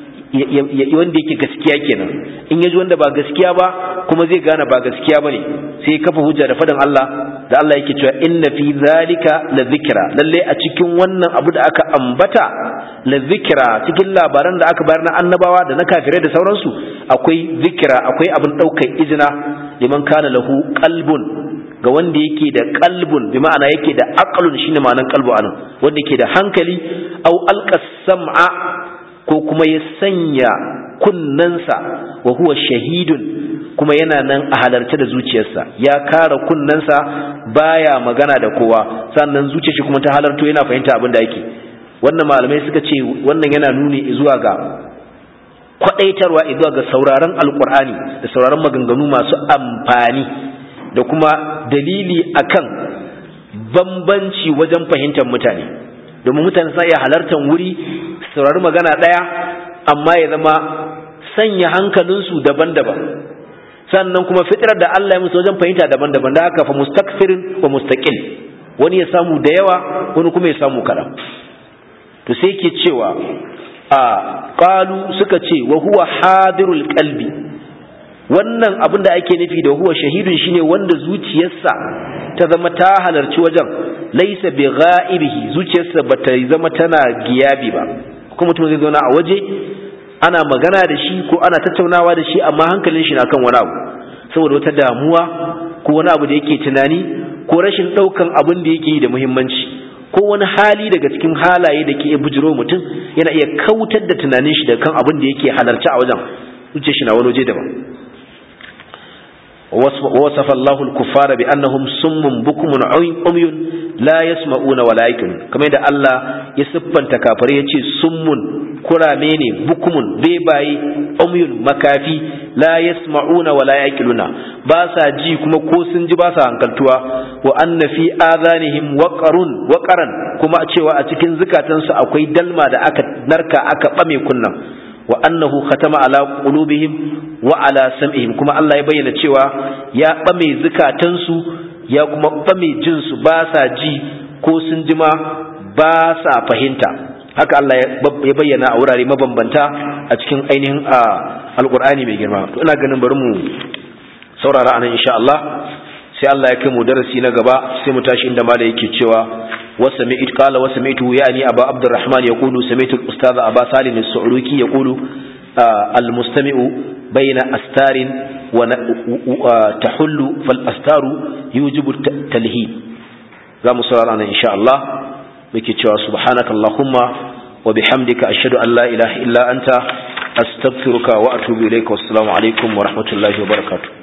wanda yake gaskiya kenan in yaji wanda ba gaskiya ba kuma zai gane ba gaskiya bane sai kafa hujja da fadan Allah da Allah yake cewa inna fi dhalika la dhikra lalle a cikin wannan abu da aka ambata la zikra cikin labaran da aka bayar na annabawa da na kafirai da sauransu akwai zikra akwai abin daukar izina liman kana lahu qalbun ga wanda yake da qalbun bi ma'ana yake da aqlun shine ma'anan qalbu anan wanda yake da hankali aw alqa sam'a ko kuma ya sanya kunnansa wa huwa shahidun kuma yana nan a halarce da zuciyarsa ya kara kunnansa baya magana da kowa sannan zuciyar shi kuma ta halarto yana fahimta abin da yake wannan malamai suka ce wannan yana nuni zuwa ga kwadaitarwa zuwa ga sauraron alkur'ani da sauraron maganganu masu amfani da kuma dalili akan bambanci wajen fahimtar mutane domin mutane sa iya halartar wuri saurari magana ɗaya amma ya zama sanya hankalinsu daban-daban sannan kuma fitirar da Allah ya musu wajen fahimta daban-daban da haka fa mustakfirin wa mustaqil wani ya samu da yawa wani kuma ya samu kaɗan to sai ke cewa a qalu suka ce wa huwa hadirul qalbi wannan abin da ake nufi da huwa shahidun shine wanda zuciyarsa ta zama ta halarci wajen laisa bi ghaibihi zuciyarsa bata zama tana giyabi ba kuma mutum zai zauna a waje ana magana da shi ko ana tattaunawa da shi amma hankalin shi na kan wani abu saboda wata damuwa ko wani abu da yake tunani ko rashin daukan abin da yake yi da muhimmanci ko wani hali daga cikin halaye da ke bujiro mutum yana iya kautar da tunanin shi da kan abin da yake halarci a wajen zuciyar shi na wani waje daban ووصف الله الكفار بأنهم صم بكم عمي لا يسمعون ولا يعقلون كما يدى الله يسبن تكافر يتي صم كرامين بكم بيباي عمي مكافي لا يسمعون ولا يعقلون باسا جي كما كوسن جي باسا hankaltuwa wa anna fi adhanihim waqarun waqaran kuma cewa a cikin zukatansu akwai dalma da aka narka aka bame kunnan wa annahu khatama ala qulubihim wa ala sam'ihim kuma Allah ya bayyana cewa ya bame zukatansu ya kuma bame jin su ba sa ji ko sun jima ba sa fahimta haka Allah ya bayyana a wurare mabambanta a cikin ainihin alqur'ani mai girma to ina ganin bari mu saurara anan insha Allah sai Allah ya kai mu darasi na gaba sai mu tashi inda mala yake cewa وسمعت قال وسمعته يعني أبا عبد الرحمن يقول سمعت الأستاذ أبا سالم السعلوكي يقول آه المستمع بين أستار وتحل فالأستار يوجب التلهيب قام صلى إن شاء الله بكتشوا سبحانك اللهم وبحمدك أشهد أن لا إله إلا أنت أستغفرك وأتوب إليك والسلام عليكم ورحمة الله وبركاته